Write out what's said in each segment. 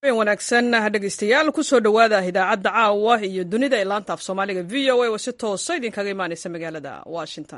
wanaagsan dhegeystayaal kusoo dhowaada idaacadda caawa iyo dunida ee laanta af soomaaliga v o a oo si toosa idinkaga imaaneysa magaalada washington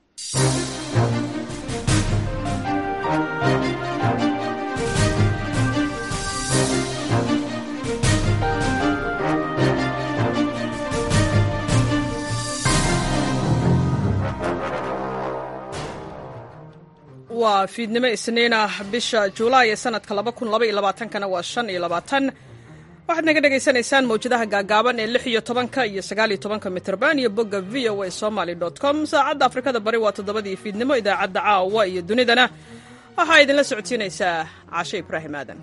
waa fiidnimo isniin ah bisha juulaay ee sanadka kana waa shan iyo labaatan waxaad naga dhagaysanaysaan mawjadaha gaagaaban ee lix iyo tobanka iyo sagaaliyo tobanka mitrban iyo bogga v o a somaly com saacadda afrikada bari waa toddobadii fiidnimo idaacadda caawa iyo dunidana waxaa idinla socodsiinaysaa cashe ibraahim aadan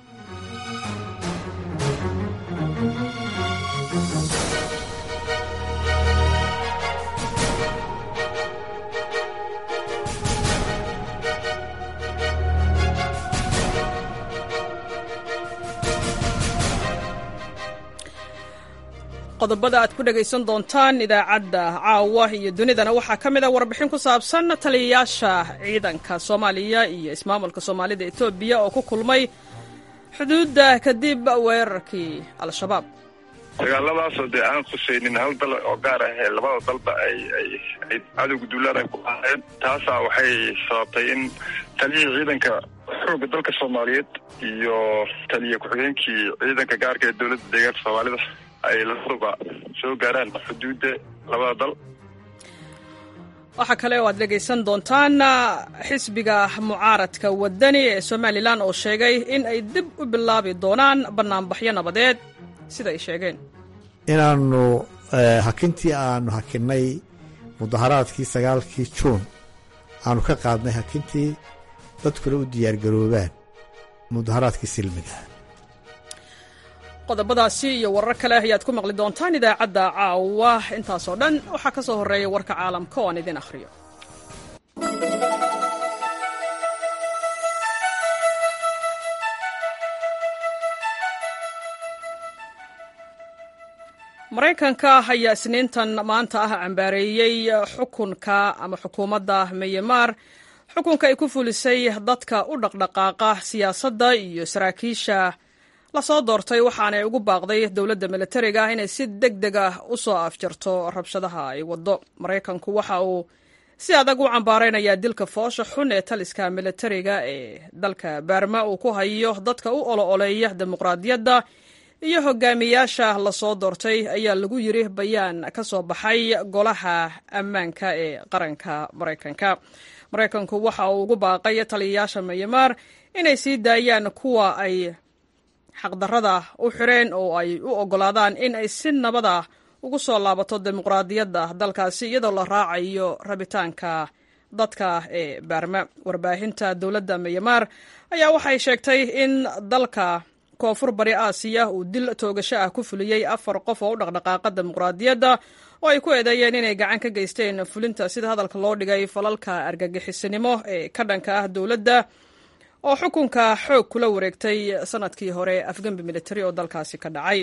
qodobada aad ku dhegaysan doontaan idaacadda caawa iyo dunidana waxaa ka mid a warbixin ku saabsan taliyayaasha ciidanka soomaaliya iyo ismaamulka soomaalida etoobiya oo ku kulmay xuduudda kadib weerarkii al-shabaab dagaaladaasoo dee aan khusaynin hal dal oo gaar ah ee labada dalba ay ay ay cadowga duulaan ay ku ahaayeen taasaa waxay sababtay in taliyihii ciidanka xoogga dalka soomaaliyeed iyo taliya ku-xigeenkii ciidanka gaarka ee dowladda deegaanka soomaalida ay labaduba soo gaaraan xuduudda labada dal waxaa kale oo aad dhegaysan doontaan xisbiga mucaaradka wadani ee somalilan oo sheegay in ay dib u bilaabi doonaan bannaanbaxyo nabadeed sida ay sheegeen inaannu hakintii aanu hakinnay mudaharaadkii sagaalkii juun aanu ka qaadnay hakintii dadkuna u diyaargaroobaan mudaharaadkii silmiga qodobadaasi iyo warar kale ayaad ku maqli doontaan idaacadda caawa intaasoo dhan waxaa ka soo horreeya warka caalamka oo aan idin akhriyo maraykanka ayaa isniintan maanta ah cambaareeyey xukunka ama xukuumadda myanmar xukunka ay ku fulisay dadka u dhaqdhaqaaqa siyaasadda iyo saraakiisha lasoo doortay waxaanay ugu baaqday dowladda militariga inay si deg deg ah u soo afjarto rabshadaha ay waddo maraykanku waxa uu si adag u cambaaraynayaa dilka foosha xun ee taliska militariga ee dalka baarma uu ku hayo dadka u olo-oleeya dimuqraadiyadda iyo hogaamiyaasha lasoo doortay ayaa lagu yiri bayaan ka soo baxay golaha ammaanka ee qaranka maraykanka maraykanku waxa uu ugu baaqay taliyayaasha myanmar inay sii daayaan kuwa ay xaqdarrada u xireen oo ay u oggolaadaan in ay si nabada ugu soo laabato dimuqraadiyadda dalkaasi iyadoo la raacayo rabitaanka dadka ee baarma warbaahinta dowladda myanmar ayaa waxay sheegtay in dalka koonfur bari aasiya uu dil toogasho ah ku fuliyey afar qof oo u dhaqdhaqaaqa dimuqraadiyadda oo ay ku eedeeyeen inay gacan ka geysteen fulinta sida hadalka loo dhigay falalka argagixisinimo ee ka dhanka ah dowladda oo xukunka xoog kula wareegtay sanadkii hore afgembi militari oo dalkaasi ka dhacay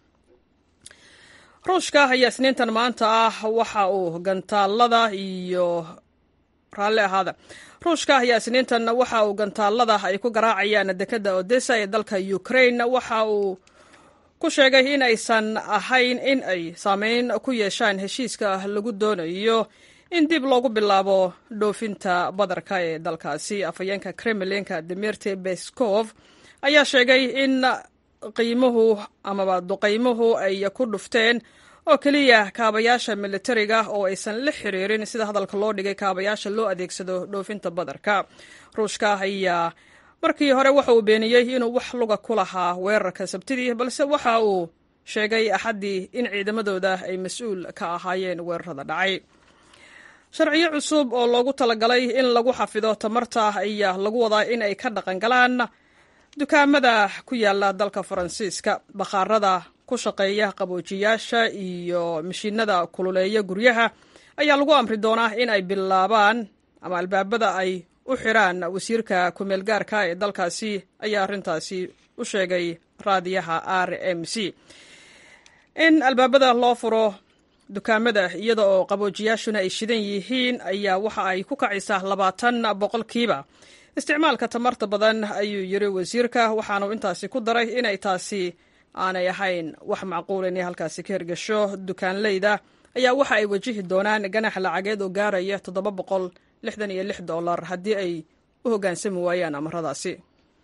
ruushka ayaa isniintan maanta ah waxa uu gantaalada iyo raalli ahaada ruushka ayaa isniintan waxa uu gantaalada ay ku garaacayaan dekadda odessa ee dalka ukraine waxa uu ku sheegay in aysan ahayn in ay saameyn ku yeeshaan heshiiska lagu doonayo in dib loogu bilaabo dhoofinta badarka ee dalkaasi afhayeenka kremlinka dimirti beskov ayaa sheegay in qiimuhu amaba duqaymuhu ay ku dhufteen oo keliya kaabayaasha militariga oo aysan la xiriirin sida hadalka loo dhigay kaabayaasha loo adeegsado dhoofinta badarka ruushka ayaa markii hore waxa uu beeniyey inuu wax luga ku lahaa weerarka sabtidii balse waxa uu sheegay axaddii in ciidamadooda ay mas-uul ka ahaayeen weerarada dhacay sharciyo cusub oo loogu talagalay in lagu xafido tamarta ayaa lagu wadaa in ay ka dhaqan galaan dukaamada ku yaala dalka faransiiska bakhaarada ku shaqeeya qaboojiyaasha iyo mashiinada kululeeya guryaha ayaa lagu amri doonaa in ay bilaabaan ama albaabada ay u xiraan wasiirka kumeelgaarka ee dalkaasi ayaa arrintaasi u sheegay raadiyaha r m c in albaabada loo furo dukaamada iyada oo qaboojiyaashuna ay shidan yihiin ayaa waxa ay ku kacaysaa labaatan boqolkiiba isticmaalka tamarta badan ayuu yiri wasiirka waxaanuu intaasi ku daray inay taasi aanay ahayn wax macquul inay halkaasi ka hirgasho dukaanleyda ayaa waxa ay wajihi doonaan ganax lacageed oo gaaraya toddoba boqol lixdan iyo lix dollar haddii ay u hoggaansami waayaan amaradaasi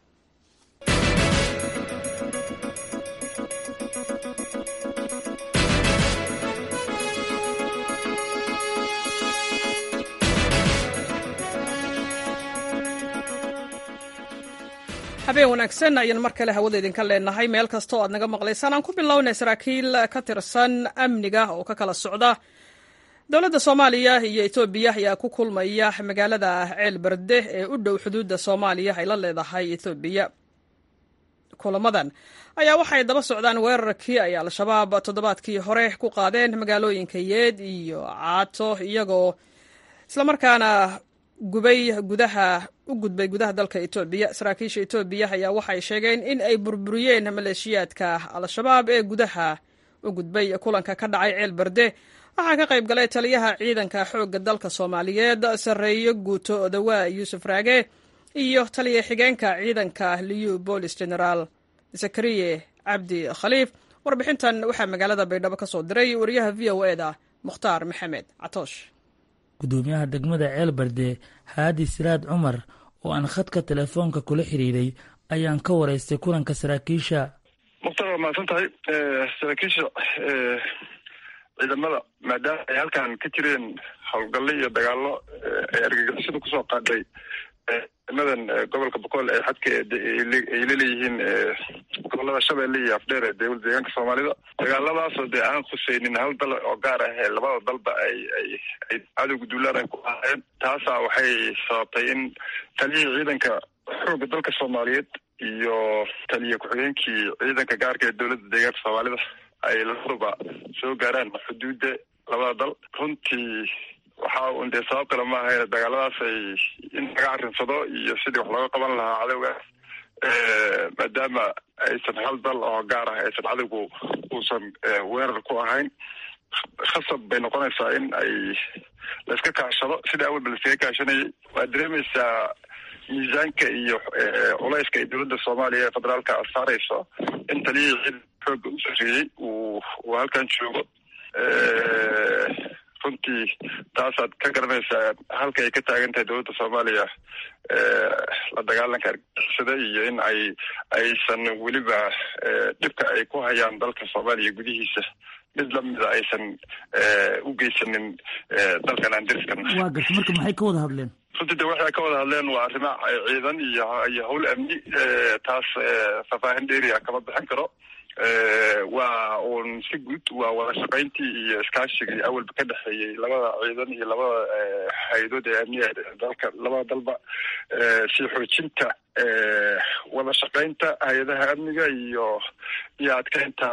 habeen wanaagsan ayaan mar kale hawada idinka leenahay meel kasta oo aad naga maqlaysaan aan ku bilownay saraakiil ka tirsan amniga oo ka kala socda dowladda soomaaliya iyo etoobiya ayaa ku kulmaya magaalada ceel berde ee u dhow xuduudda soomaaliya ay la leedahay etoobiya kulamadan ayaa waxay daba socdaan weerarkii ay al-shabaab toddobaadkii hore ku qaadeen magaalooyinka yeed iyo caato iyagoo islamarkaana gubay gudaha u gudbay gudaha dalka etoobiya saraakiisha etoobiya ayaa waxay sheegeen in ay burburiyeen maleeshiyaadka al-shabaab ee gudaha u gudbay kulanka ka dhacay ceel berde waxaa ka qayb galay taliyaha ciidanka xoogga dalka soomaaliyeed sarreeyo guuto odawaa yuusuf raage iyo taliya xigeenka ciidanka liyu boolis generaal zakariye cabdi khaliif warbixintan waxaa magaalada baydhabo ka soo diray wariyaha v o eda mukhtaar maxamed catoosh gudoomiyaha degmada ceelbarde haadi siraad cumar oo aan khadka telefoonka kula xiriiray ayaan ka waraystay kulanka saraakiisha mukhtaar waa mahadsan tahay saraakiisha ciidamada maadaama ay halkan ka jireen howlgallo iyo dagaallo ay argagixisadu kusoo qaadhay ciidamadan gobolka boqol ee xadka ay laleeyihiin gobolada shabeelle iyo afdheer ee dowlad deegaanka soomaalida dagaaladaasoo dee aan khuseynin hal dal oo gaar ah ee labada dalba ay ay ay cadowga duulaan ay ku ahaayeen taasaa waxay sababtay in taliyihii ciidanka xoogga dalka soomaaliyeed iyo taliya ku-xigeenkii ciidanka gaarka ee dowladda deegaanka soomaalida ay labaduba soo gaaraan xuduudda labada dal runtii waxaa un dee sabab kale ma ahayn dagaaladaas ay in laga arrinsado iyo sidii wax looga qaban lahaa cadowgaas maadaama aysan hal dal oo gaar ah aysan cadowgu uusan weerar ku ahayn khasab bay noqonaysaa in ay laiska kaashado sida awalba laiskaga kaashanayay waad dareemaysaa miisaanka iyo culayska ay dowladda soomaaliya ee federaalka saarayso in taliyihii ciidan xooga u sarreeyey uu uu halkan joogo runtii taasaad ka garanaysaa halka ay ka taagan tahay dowladda soomaaliya la dagaalanka argixisada iyo in ay aysan weliba dhibka ay ku hayaan dalka soomaaliya gudihiisa mid lamida aysan u geysanin dalkan aan deriskan waa garta marka maxay ka wada hadleen runtii de waxay ka wada hadleen waa arrimo ciidan iyo iyo hawl amni taas faahfaahin dheeriya kama bixin karo waa uun si guud waa wada shaqayntii iyo iskaashigii awalba ka dhexeeyey labada ciidan iyo labada hay-adood ee amniga dalka labada dalba si xoojinta wada shaqaynta hay-adaha amniga iyo iyo adkeynta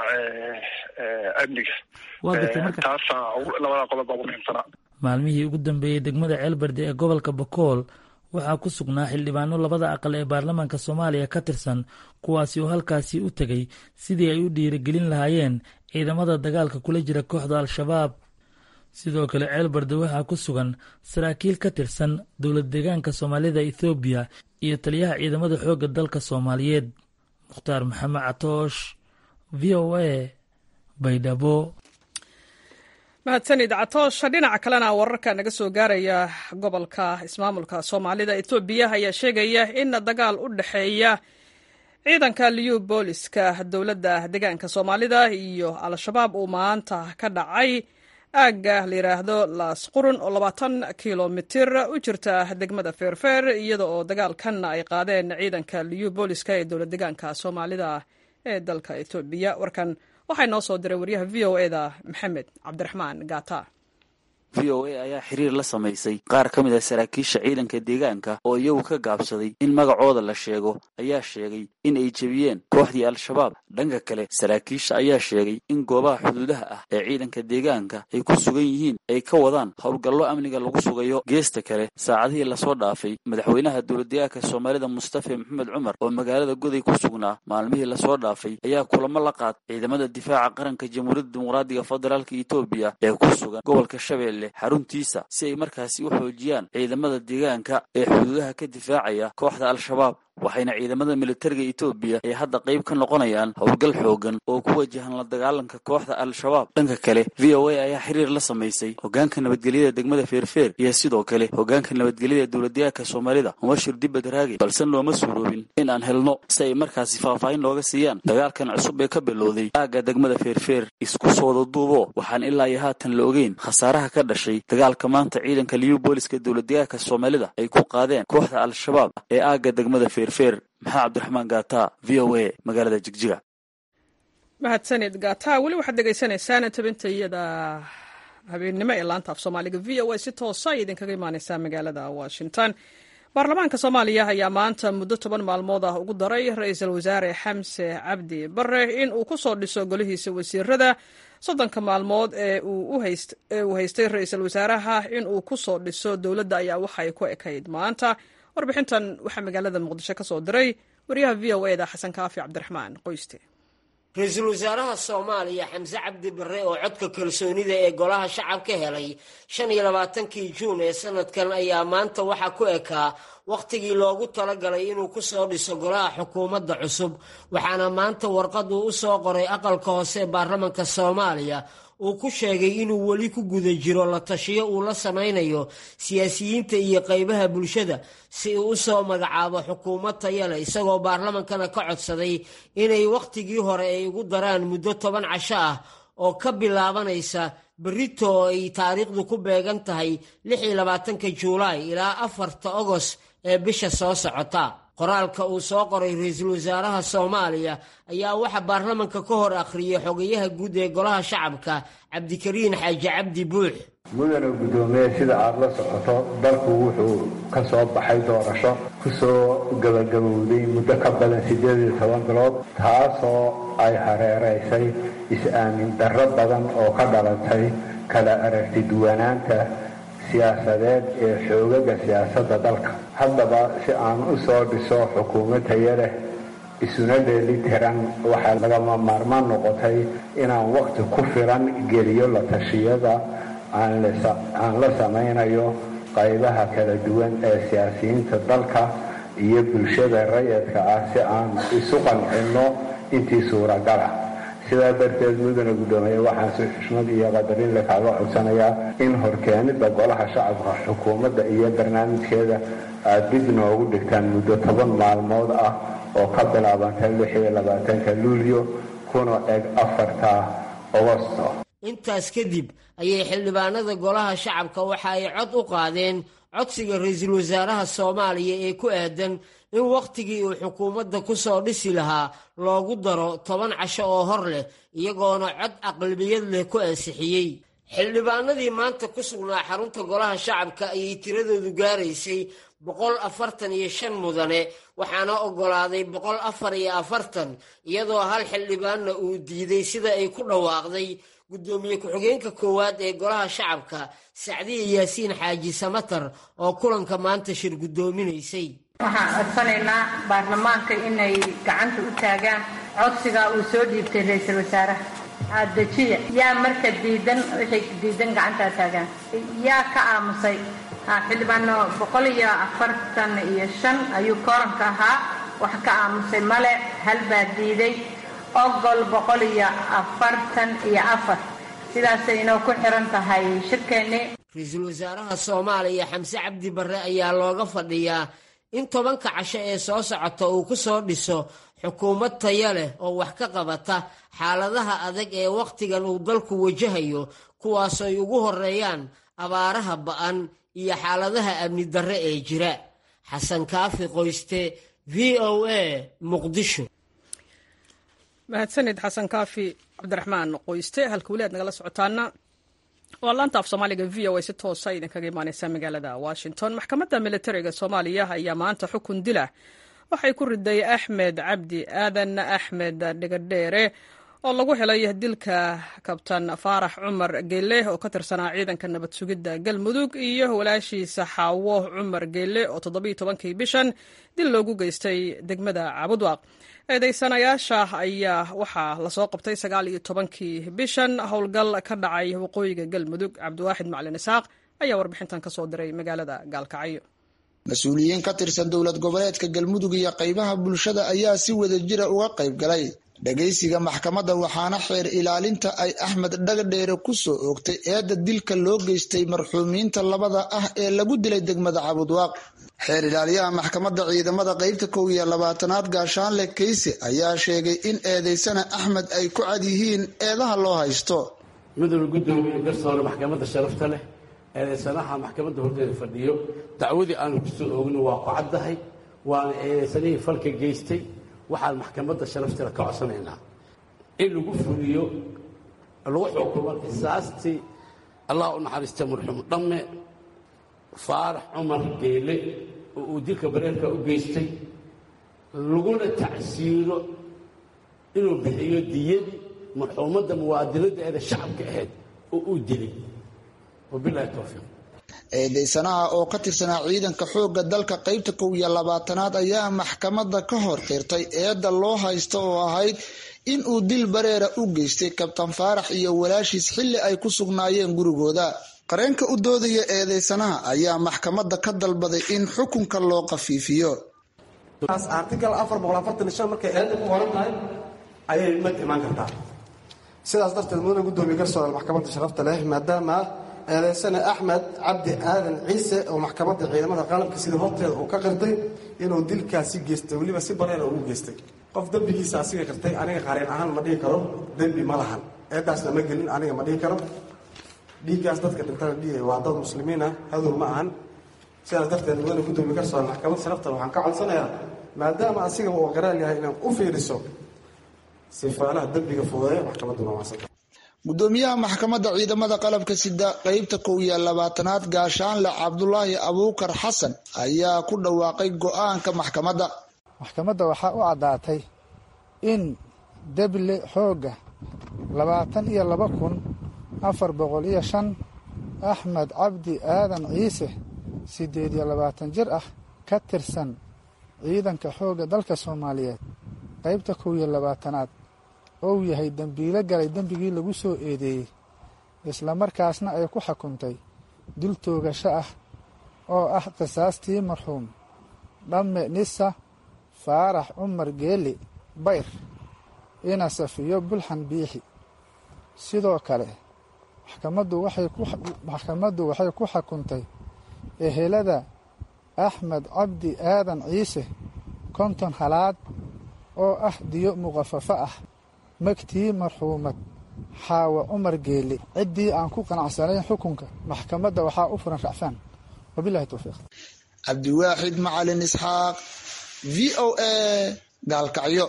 amniga taasaa labada qodob baa ugu muhiimsanaa maalmihii ugu dambeeyey degmada ceelbarde ee gobolka bakool waxaa ku sugnaa xildhibaano labada aqal ee baarlamaanka soomaaliya ka tirsan kuwaasi oo halkaasi u tegay sidii ay u dhiirigelin lahaayeen ciidamada dagaalka kula jira kooxda al-shabaab sidoo kale ceelbarde waxaa ku sugan saraakiil ka tirsan dowlad deegaanka soomaalida ethoobiya iyo taliyaha ciidamada xoogga dalka soomaaliyeed mukhtaar maxamed catoosh v o a baydhabo mahadsanid catoosha dhinaca kalena wararka naga soo gaaraya gobolka ismaamulka soomaalida etoobiya ayaa sheegaya in dagaal u dhexeeya ciidanka liyu booliska dowladda deegaanka soomaalida iyo al-shabaab uu maanta ka dhacay aagga la yidhaahdo laasqurun oo labaatan kilomitir u jirta degmada feerfeer iyada oo dagaalkan ay qaadeen ciidanka liyu booliska ee dowlad deegaanka soomaalida ee dalka etoobiya warkan waxaa noo soo diray waryaha v o eda maxamed cabdiraxmaan gaata v o a ayaa xiriir la samaysay qaar ka mid a saraakiisha ciidanka deegaanka oo iyagu ka gaabsaday in magacooda la sheego ayaa sheegay in ay jebiyeen kooxdii al-shabaab dhanka kale saraakiisha ayaa sheegay in goobaha xuduudaha ah ee ciidanka deegaanka ay ku sugan yihiin ay ka wadaan howlgallo amniga lagu sugayo geesta kale saacadihii lasoo dhaafay madaxweynaha dowladdeegaanka soomaalida mustafa maxamed cumar oo magaalada goday ku sugnaa maalmihii lasoo dhaafay ayaa kulamo la qaad ciidamada difaaca qaranka jamhuuriyadda dimuqraadiga federaalka etoobiya ee ku sugan gobolka shabeelle leh xaruntiisa si ay markaasi u xoojiyaan ciidamada deegaanka ee xuduudaha ka difaacaya kooxda al-shabaab waxayna ciidamada militariga etoobiya ay hadda qayb ka noqonayaan howlgal xoogan oo ku wajahan la dagaalanka kooxda al-shabaab dhanka kale v o a ayaa xiriir la samaysay hogaanka nabadgelyada degmada feerfeer iyo sidoo kale hogaanka nabadgelyada dowladdeegaanka soomaalida mubashir dibad raagi balse looma suuroobin in aan helno si ay markaasi faahfaahin looga siiyaan dagaalkan cusub ee ka bilowday aagga degmada feerfeer isku soo wadaduubo waxaan ilaa iyo haatan la ogeyn khasaaraha ka dhashay dagaalka maanta ciidanka liyu booliska dowladdeegaanka soomaalida ay ku qaadeen kooxda al-shabaab ee aagga degmada feer maxamed cabdiraxmaan gaata v o a magaalada jigjiga mahadsanid gaata weli waxaad dhegaysanaysaan tabinta iyada habeennimo ee laanta af soomaaliga v o a si toosa ay idinkaga imaaneysaa magaalada washington baarlamaanka soomaaliya ayaa maanta muddo toban maalmood ah ugu daray ra-iisul wasaare xamse cabdi bare in uu ku soo dhiso golihiisa wasiirada soddonka maalmood ee uu haystay ra-iisul wasaaraha in uu ku soo dhiso dowladda ayaa waxay ku ekayd maanta warbixintan waxaa magaalada muqdisho ka soo diray wariyaha v o eda xasan kaafi cabdiraxmaan qoyste ra-iisul wasaaraha soomaaliya xamse cabdi barre oo codka kalsoonida ee golaha shacabka helay shan iyo labaatankii juun ee sanadkan ayaa maanta waxaa ku ekaa wakhtigii loogu talagalay inuu ku soo dhiso golaha xukuumadda cusub waxaana maanta warqaduu u soo qoray aqalka hoose ee baarlamanka soomaaliya uu ku sheegay inuu weli ku guda jiro la tashiyo uu la samaynayo siyaasiyiinta iyo qaybaha bulshada si uu u soo magacaabo xukuumad taya leh isagoo baarlamankana ka codsaday inay wakhtigii hore ay ugu daraan muddo toban casho ah oo ka bilaabanaysa berito oo ay taariikhdu ku beegan tahay lix iyo labaatanka juulaay ilaa afarta ogos ee bisha soo socota qoraalka uu soo qoray ra-iisul wasaaraha soomaaliya ayaa waxaa baarlamanka ka hor akhriyay xogayaha guud ee golaha shacabka cabdikariin xaaji cabdi buux mudana guddoomiye sida aada la socoto dalku wuxuu ka soo baxay doorasho ku soo gabagabowday muddo ka badan siddeed iyo toban bilood taasoo ay hareeraysay is-aamin darro badan oo ka dhalatay kala aragti duwanaanta siyaasadeed ee xoogaga siyaasadda dalka haddaba si aan u soo dhiso xukuumad taya leh isuna dheeli tiran waxaa lagama maarmaan noqotay inaan wakhti ku filan geliyo la tashiyada aan la samaynayo qaybaha kala duwan ee siyaasiyiinta dalka iyo bulshada rayadka ah si aan isu qancinno intii suuragala sidaa darteed mudana guddoomiye waxaan si xushmad iyo qadarin le kaaga codsanayaa in horkeenida golaha shacabka xukuumadda iyo barnaamijkeeda aada dib noogu dhigtaan muddo toban maalmood ah oo ka bilaabanta lix iyo labaatanka luulyo kuna eg afarta ogosto intaas kadib ayay xildhibaanada golaha shacabka waxa ay cod u qaadeen codsiga ra-iisul wasaaraha soomaaliya ee ku aadan in wakhtigii uu xukuumadda ku soo dhisi lahaa loogu daro toban casho oo hor leh iyagoona cod aqlabiyad leh ku ansixiyey xildhibaanadii maanta ku sugnaa xarunta golaha shacabka ayay tiradoodu gaaraysay boqol afartan iyo shan mudane waxaana oggolaaday boqol afar iyo afartan iyadoo hal xildhibaanna uu diiday sida ay ku dhawaaqday guddoomiye ku-xigeenka koowaad ee golaha shacabka sacdiya yaasiin xaaji samatar oo kulanka maanta shir guddoominaysay waxaan codsanaynaa baarlamaanka inay gacanta u taagaan codsigaa uu soo dhiibtay ra-iisul wasaaraha adejiya yaa marka diidan waxay diidan gacantaa taagaan yaa ka aamusay xildhibaano boqol iyo afartan iyo shan ayuu kooranka ahaa wax ka aamusay male hal baa diiday ogol boqol iyo afartan iyo afar sidaasay inoo ku xiran tahay shirkeennii ra-iisul wasaaraha soomaaliya xamse cabdi barre ayaa looga fadhiyaa in tobanka casho ee soo socota uu ku soo dhiso xukuumad taya leh oo wax ka qabata xaaladaha adag ee wakhtigan uu dalku wajahayo kuwaasoo ay ugu horeeyaan abaaraha ba'an iyo xaaladaha amni darre ee jira xasan kaafi qoyste v o a muqdisho mahadsanid xasan kaafi cabdiraxmaan qoyste halka weli aad nagala socotaana waa laanta af soomaaliga v o a si toosa idinkaga imaaneysa magaalada washington maxkamadda militariga soomaaliya ayaa maanta xukun dila waxay ku riday axmed cabdi aadan axmed dhigadheere oo lagu helay dilka kabtan faarax cumar geele oo ka tirsanaa ciidanka nabad sugidda galmudug iyo walaashiisa xaawo cumar geele oo toddobiiyo tobankii bishan dil loogu geystay degmada cabudwaaq eedeysanayaasha ayaa waxaa lasoo qabtay sagaal iyo tobankii bishan howlgal ka dhacay waqooyiga galmudug cabdiwaaxid macalin isaaq ayaa warbixintan ka soo diray magaalada gaalkacyo mas-uuliyiin ka tirsan dowlad goboleedka galmudug iyo qaybaha bulshada ayaa si wadajira uga qayb galay dhagaysiga maxkamadda waxaana xeer ilaalinta ay axmed dhagadheere ku soo oogtay eedda dilka loo geystay marxuumiinta labada ah ee lagu dilay degmada cabudwaaq xeer ilaaliyaha maxkamadda ciidamada qeybta kow iyo labaatanaad gaashaanle kayse ayaa sheegay in eedeysana axmed ay ku cad yihiin eedaha loo haysto midowda guddoomiye garsoore maxkamadda sharafta leh eedeysanaha maxkamadda horteeda fadhiyo dacwadii aanu kusoo oogin waa ku caddahay waana eedeysanihii falka geystay waxaan maxkamadda sharafteeda ka codsanaynaa in lagu fuliyo lagu xukumo qisaastii allah u naxariista marxuum dhamme faarax cumar geele oo uu dilka bareerka u geystay laguna tacsiiro inuu bixiyo diyadii marxuumadda muwaadinadda eeda shacabka ahayd oo uu dilay wabilahi towfiiq eedeysanaha oo ka tirsanaa ciidanka xoogga dalka qeybta kow iyo labaatanaad ayaa maxkamadda ka hor qirtay eedda loo haysto oo ahayd in uu dil bareera u geystay kabtan faarax iyo walaashiis xilli ay ku sugnaayeen gurigooda qareenka u doodaya eedeysanaha ayaa maxkamadda ka dalbaday in xukunka loo qafiifiyo artigal afar boqol afartan iyo shan markay eedda ku qoran tahay ayay mad imaan kartaa sidaas darteed mudane guddoomiye garsoore maxkamadda sharafta leh maadaama eedeysane axmed cabdi aadan ciise oo maxkamadda ciidamada qalabka sida horteeda uu ka qirtay inuu dilkaasi geystay weliba si bareera ugu geystay qof dembigiisa asiga qirtay aniga qareen ahaan ma dhihi karo dembi ma lahan eedaasna ma gelin aniga ma dhihi karo dhiiggaas dadka dhintana dhiigay waa dad muslimiin ah hadow ma ahan sidaas darteed mudane guddoomiye garsoore maxkamadda sharafta waxaan ka codsanayaa maadaama asigaba uu qaraal yahay inaan u fiiriso sifaalaha dembiga fudeeya maxkamadduna waasanta gudoomiyaha maxkamadda ciidamada qalabka sida qeybta kow iyo labaatanaad gaashaanle cabdulaahi abuukar xasan ayaa ku dhawaaqay go-aanka maxkamadda maxkamadda waxaa u caddaatay in deble xoogga labaatan iyo laba kun afar boqol iyo shan axmed cabdi aadan ciise siddeed iyo labaatan jir ah ka tirsan ciidanka xoogga dalka soomaaliyeed qaybta kow iyo labaatanaad ou yahay dembiilo galay dembigii lagu soo eedeeyey islamarkaasna ay ku xukuntay dul toogasho ah oo ah qisaastii marxuum dhamme nisa faarax cumar geeli bayr ina safiyo bulxan biixi sidoo kale maxkamaddu waxay ku xukuntay ehelada axmed cabdi aadan ciise konton halaad oo ah diyo muqafafo ah magtii marxuumad xaawa cumar geeli ciddii aan ku qanacsanayn xukunka maxkamadda waxaa u furan racfaan wabilahi towfiiq cabdiwaaxid macalin isxaaq v o a gaalkacyo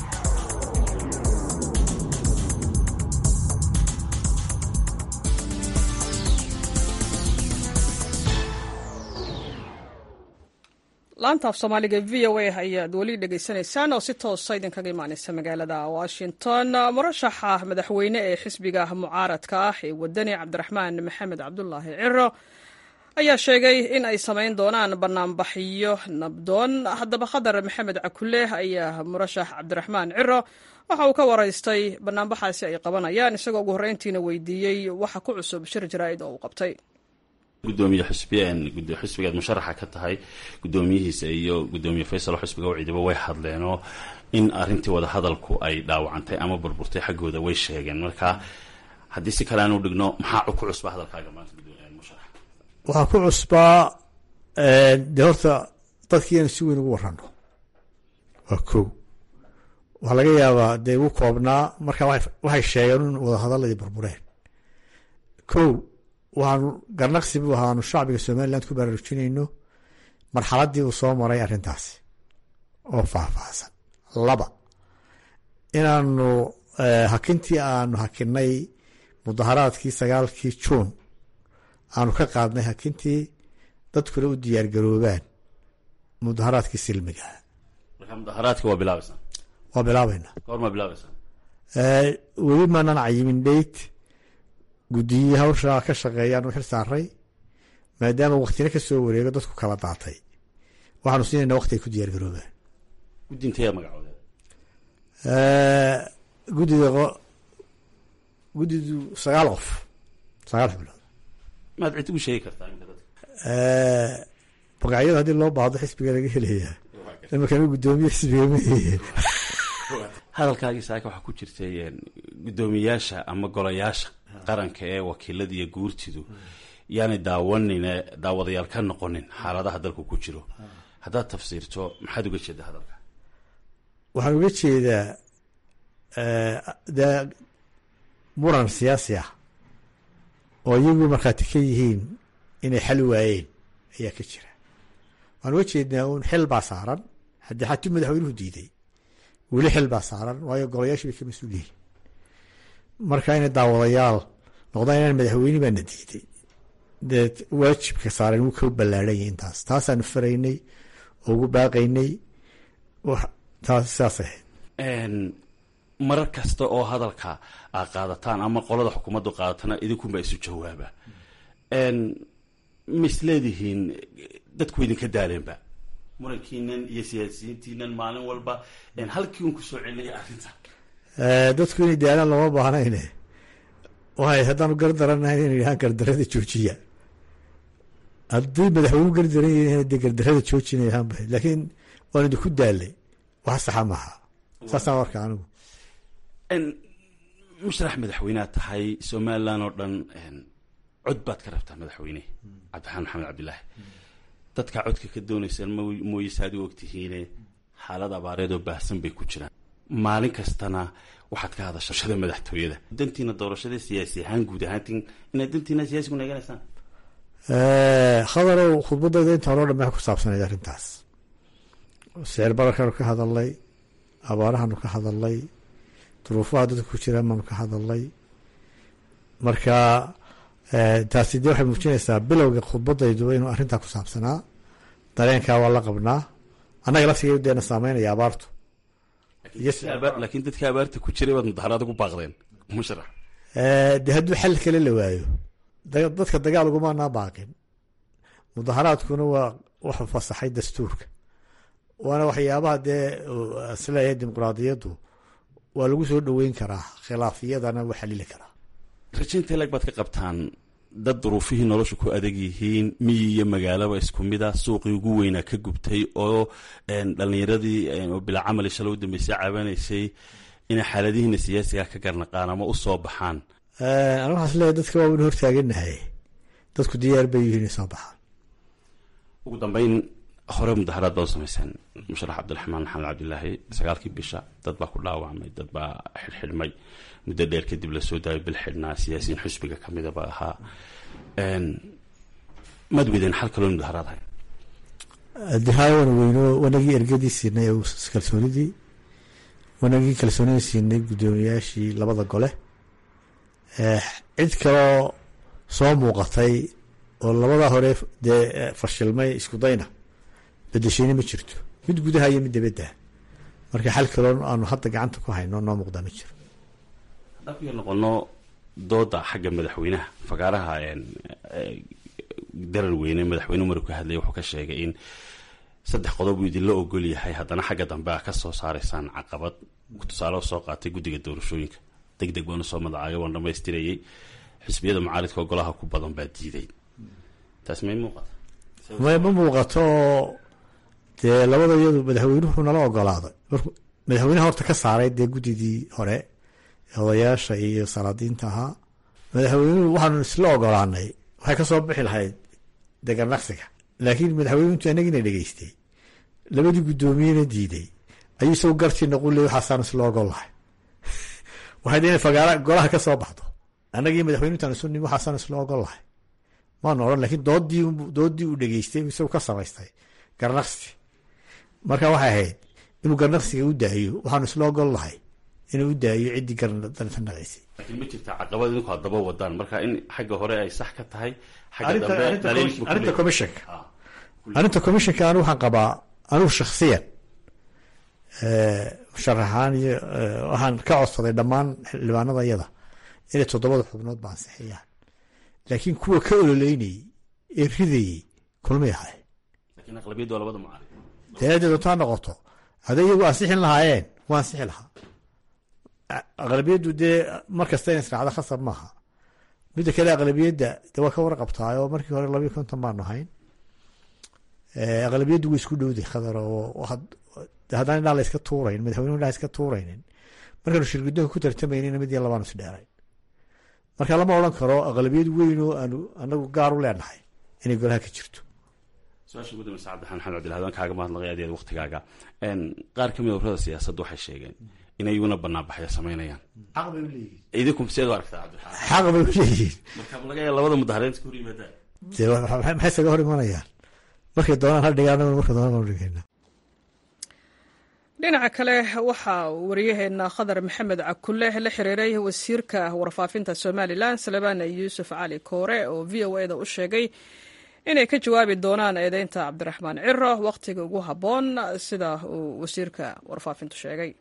laanta af soomaaliga v o a ayaad weli dhegaysanaysaan oo si toosa idinkaga imaaneysa magaalada washington murashaxa madaxweyne ee xisbiga mucaaradka ah ee wadani cabdiraxmaan maxamed cabdulaahi ciro ayaa sheegay in ay samayn doonaan banaanbaxyo nabdoon haddaba khadar maxamed cakule ayaa murashax cabdiraxmaan ciro waxa uu ka waraystay banaanbaxaasi ay qabanayaan isagoo ugu horreyntiina weydiiyey waxa ku cusub shir jaraa'id oo uu qabtay gudoomiye xusbiyeen xusbigaad musharaxa ka tahay gudoomiyihiisa iyo gudoomiye faysal xusbiga wicidiba way hadleenoo in arintii wada hadalku ay dhaawacantay ama burburtay xaggooda way sheegeen marka haddii si kale aanu dhigno maxaa ku cusbaa hadalkaaga maanta musharax waxaa ku cusbaa dee horta dadkiianu si weyn ugu warano waa kow waxaa laga yaabaa dee ugu koobnaa marka waxay sheegeen in wada hadaladii burbureen kow waxaanu garnaqsi buu ahaanu shacbiga somaliland ku baraarujinayno marxaladii uu soo maray arrintaasi oo faahfaahsan laba inaanu hakintii aanu hakinay mudaharaadkii sagaalkii juun aanu ka qaadnay hakintii dadkuna u diyaargaroobaan mudaharaadkii silmiga marka mudaharaadka waa bilaabaysaa waa bilaabayna goorma bilaabaysaa weli maanan cayimin dheyt guddiyi hawsha ka shaqeeyaan u xil saaray maadaama waktina ka soo wareego dadku kala daatay waxaanu siinayna wakti ay ku diyaar garoobaan guddintayaa magacooda guddida guddidu sagaal qof sagaal xubnood maad cid ugu sheegi kartaa magacyada haddii loo baahdo xisbiga laga helayaa imakana guddoomiye xisbiga mahe hadalkaagii saaka waxaa ku jirtay guddoomiyaasha ama golayaasha qaranka ee wakiilada iyo guurtidu yaanay daawanine daawadayaal ka noqonin xaaladaha dalku ku jiro haddaad tafsiirto maxaad uga jeeda hadalka waxaan uga jeedaa dee muran siyaasi ah oo iyagu markhaati ka yihiin inay xal waayeen ayaa ka jira waxaan uga jeednaa uun xil baa saaran haddii xatuu madaxweynuhu diiday weli xil baa saaran waayo golayaasha bay ka mas-uul yihiin marka inay daawadayaal noqdaan inaan madaxweyne baana diiday dee waajibka saaran wuu ka ballaarhanyay intaas taasaanu faraynay oo ugu baaqaynay taas saas ahayd marar kasta oo hadalka aad qaadataan ama qolada xukuumaddu qaadatana idinkunbaa isu jawaaba ma isleedihiin dadku idinka daaleenba murankiinan iyo siyaasiyiintiinan maalin walba halkii un kusoo celinaya arrinta dadku inay daalaan lama baahnayne waay haddaanu gardaranahay inay yidhahaan gardarada joojiya haddii madaxweynu gardaran yahin dee gardarada joojina yahaan ba laakiin waan idinku daalay wax saxa maaha saasaan warka anigu musharax madaxweynead tahay somalilan oo dhan cod baad ka rabtaa madaxweyne cabdiraxmaan maxamed cabdilaahi dadkaa codka ka doonaysaan mooye saad u ogtihiine xaalad abaareed oo baahsan bay ku jiraan maalin kastana waxaad ka hadasha shada madaxtooyada dantiina doorashada siyaasi ahaan guud ahaantiin inaad dantiina siyaasigu naeganaysaan khadarow khudbadayda inta hore o dhan maxay ku saabsanayd arrintaas sicir bararkaanu ka hadalnay abaarahaanu ka hadalnay duruufaha dadka ku jiraan baanu ka hadalnay marka taasi dee waxay muujinaysaa bilowga khudbadayduba inuu arrintaa ku saabsanaa dareenkaa waa la qabnaa annaga laftigeedu deena saameynaya abaartu laakiin dadka abaarta ku jiray baad mudaharaada ku baaqdeen musharax dee hadduu xal kale la waayo dadka dagaal ugumaanaa baaqin mudaharaadkuna waa wuxuu fasaxay dastuurka waana waxyaabaha dee isleeyahay dimuqraadiyaddu waa lagu soo dhoweyn karaa khilaafiyadana waa xalili karaa rajaynta lag baad ka qabtaan dad duruufihii nolosha ku adag yihiin miyi iyo magaalaba isku mid a suuqii ugu weynaa ka gubtay oo dhalinyaradii oo bilaa camali shalay u dambeysay caabanaysay inay xaaladihiina siyaasiga ka garnaqaan ama u soo baxaan ana waxaas leeyahy dadka waa waynu hortaaganahay dadku diyaar bay yihiin inay soo baxaan ugu dambeyn hore mudaharaad baad u samayseen musharax cabdiraxmaan maxamed cabdilaahi sagaalkii bisha dad baa ku dhaawacmay dad baa xidhxidhmay muddo dheer kadib lasoo daayay bil xidhnaa siyaasiyiin xusbiga ka midaba ahaa maad weydeen xal kaloo mudaharaad hay dihaay waan weyno wanagii ergadii siinay kalsoonidii wanagii kalsoonidii siinay guddoomiyaashii labada gole cid kaloo soo muuqatay oo labadaa hore dee fashilmay isku dayna bedesheyne ma jirto mid gudaha iyo mid dabadda marka xal kaloo aanu hadda gacanta ku hayno noo muuqdaa ma jiro haddaan ku yar noqono dooda xagga madaxweynaha fagaaraha darar weyne madaxweyne umaru ka hadlaya wuxuu ka sheegay in saddex qodob uu idinla ogol yahay haddana xagga dambe a ka soo saaraysaan caqabad tusaale soo qaatay guddiga doorashooyinka deg deg baanu soo madacaagay waan dhamaystirayay xisbiyada mucaaridka golaha ku badan baa diiday taas may muuqata may ma muuqato dee labada iyadu madaxweynuhu nala ogolaaday markuu madaxweynaha horta ka saaray dee guddidii hore odayaasha iyo salaadiinta ahaa madaxweynuhu waxaanu isla ogolaanay waxay ka soo bixi lahayd deganaqsiga laakiin madaxweynuhu intu anagiina dhegeystay labadii guddoomiyena diiday ayuu isagu gartii noquley waxaasaanu isla ogol lahay waxay inay fagaara golaha ka soo baxdo annagii madaxweynuintaan isu nimi waxaasaanu isla ogol lahay maanu odhan lakiin doodii doodii uu dhegeystay isagu ka samaystay garnaqsi marka waxay ahayd inuu garnaqsiga u daayo waxaanu isla ogol lahay inuu u daayo ciddii garnaqaysay laakiin ma jirta caqabad idinku haddaba wadaan marka in xagga hore ay sax ka tahay xagga dambe daliil buu ku arrinta leeyahay. commissionka arrinta commissionka anigu waxaan qabaa anigu shakhsiyan musharaxaan iyo waxaan ka codsaday dhammaan xildhibaanada iyada inay toddobada xubnood ba ansixiyaan laakiin kuwa ka ololeynayey ee ridayey kulmay ahay laakiin aqlabiyaddu waa labada mucaarad dee doontaa noqoto hadday iyagu ansixin lahaayeen waa ansixi lahaa aqlabiyaddu dee mar kasta in israacda khasab maaha midda kale aqlabiyadda de waa ka warqabtaay oo markii hore labiyo konton baanu ahayn aqlabiyaddu way isku dhowday khadar oo haddaan indhaa la iska tuurayn madaxweynuhu indhaa iska tuuraynin markaanu shirgudoonka ku tartamaynin mid iyo labaanu isdheerayn marka lama odhan karo aqlabiyad weyn oo aanu anagu gaar u leenahay inay golaha ka jirto su-aasha ugu dambeysa cabdiraxmaan maxamed cabdilahad waan kaaga mahadnaqay aad waqtigaaga qaar kamid ururada siyaasadda waxay sheegeen inay iyaguna banaanbaxyo samaynayaan xaq bay uleeyihin idinku seed u aragtaa cabdiraxmaan xaq bay uleeyihiin marka laga yaaba labada mudahareed iska hor yimaadaan dee maxay isaga hor imanayaan markay doonaan ha dhigaan marka doonaan ha dhigayna dhinaca kale waxaa wariyaheena khadar maxamed cakulle la xiriiray wasiirka warfaafinta somalilan salebaan yuusuf cali koore oo v o eda u sheegay inay ka jawaabi doonaan eedeynta cabdiraxmaan ciro wakhtiga ugu habboon sida uu wasiirka warfaafintu sheegay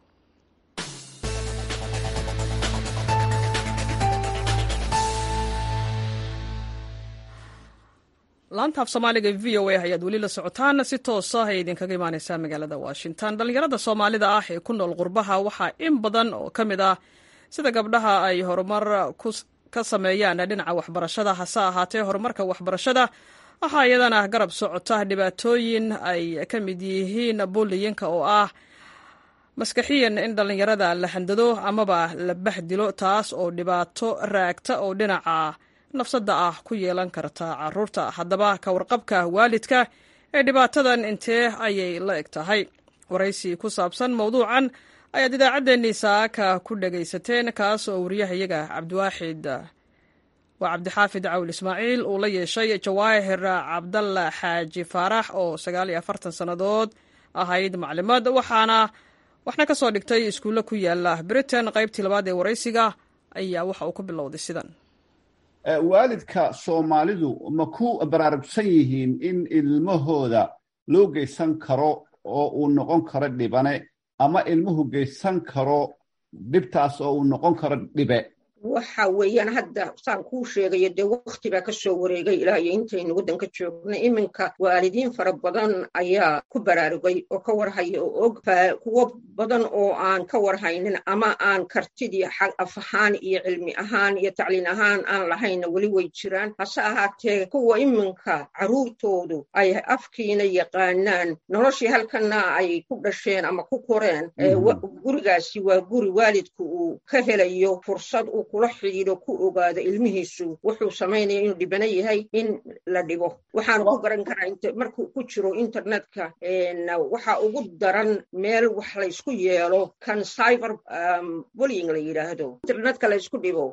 laanta af soomaaliga v o a ayaad weli la socotaan si toosa ay idinkaga imaaneysaa magaalada washington dhallinyarada soomaalida ah ee ku nool qurbaha waxaa in badan oo ka mid ah sida gabdhaha ay horumar ka sameeyaan dhinaca waxbarashada hase ahaatee horumarka waxbarashada waxaa iyadana garab socota dhibaatooyin ay ka mid yihiin bulliyinka oo ah maskaxiyan in dhallinyarada la handado amaba la bahdilo taas oo dhibaato raagta oo dhinaca nafsadda ah ku yeelan karta caruurta haddaba ka warqabka waalidka ee dhibaatadan intee ayay la eg tahay waraysi ku saabsan mowduucan ayaad idaacaddeenii saaka ku dhagaysateen kaas oo wariyahayaga cabdiwaaxid waa cabdixaafid cawil ismaaciil uu la yeeshay jawaahir cabdalla xaaji faarax oo sagaal iyo afartan sannadood ahayd maclimad waxaana waxna ka soo dhigtay iskuulle ku yaala britain qaybtii labaad ee waraysiga ayaa waxa uu ku bilowday sidan waalidka soomaalidu ma ku baraarugsan yihiin in ilmahooda loo geysan karo oo uu noqon karo dhibane ama ilmuhu geysan karo dhibtaas oo uu noqon karo dhibe waxa weeyaan hadda saan kuu sheegayo dee wakti baa ka soo wareegay ilaa iyo intaynu waddanka joognay iminka waalidiin fara badan ayaa ku baraarugay oo ka warhaya oo og kuwo badan oo aan ka warhaynin ama aan kartidii af ahaan iyo cilmi ahaan iyo tacliin ahaan aan lahayna weli way jiraan hase ahaatee kuwa iminka carruurtoodu ay afkiina yaqaanaan noloshii halkana ay ku dhasheen ama ku koreen gurigaasi waa guri waalidku uu ka helayo fursad uu kula xidhiidho ku ogaado ilmihiisu wuxuu samaynaya inuu dhibano yahay in la dhibo waxaanu ku garan karaa markuu ku jiro internetka waxa ugu daran meel wax laysku yeelo kan cyber bullying la yidhaahdo internetka laysku dhibo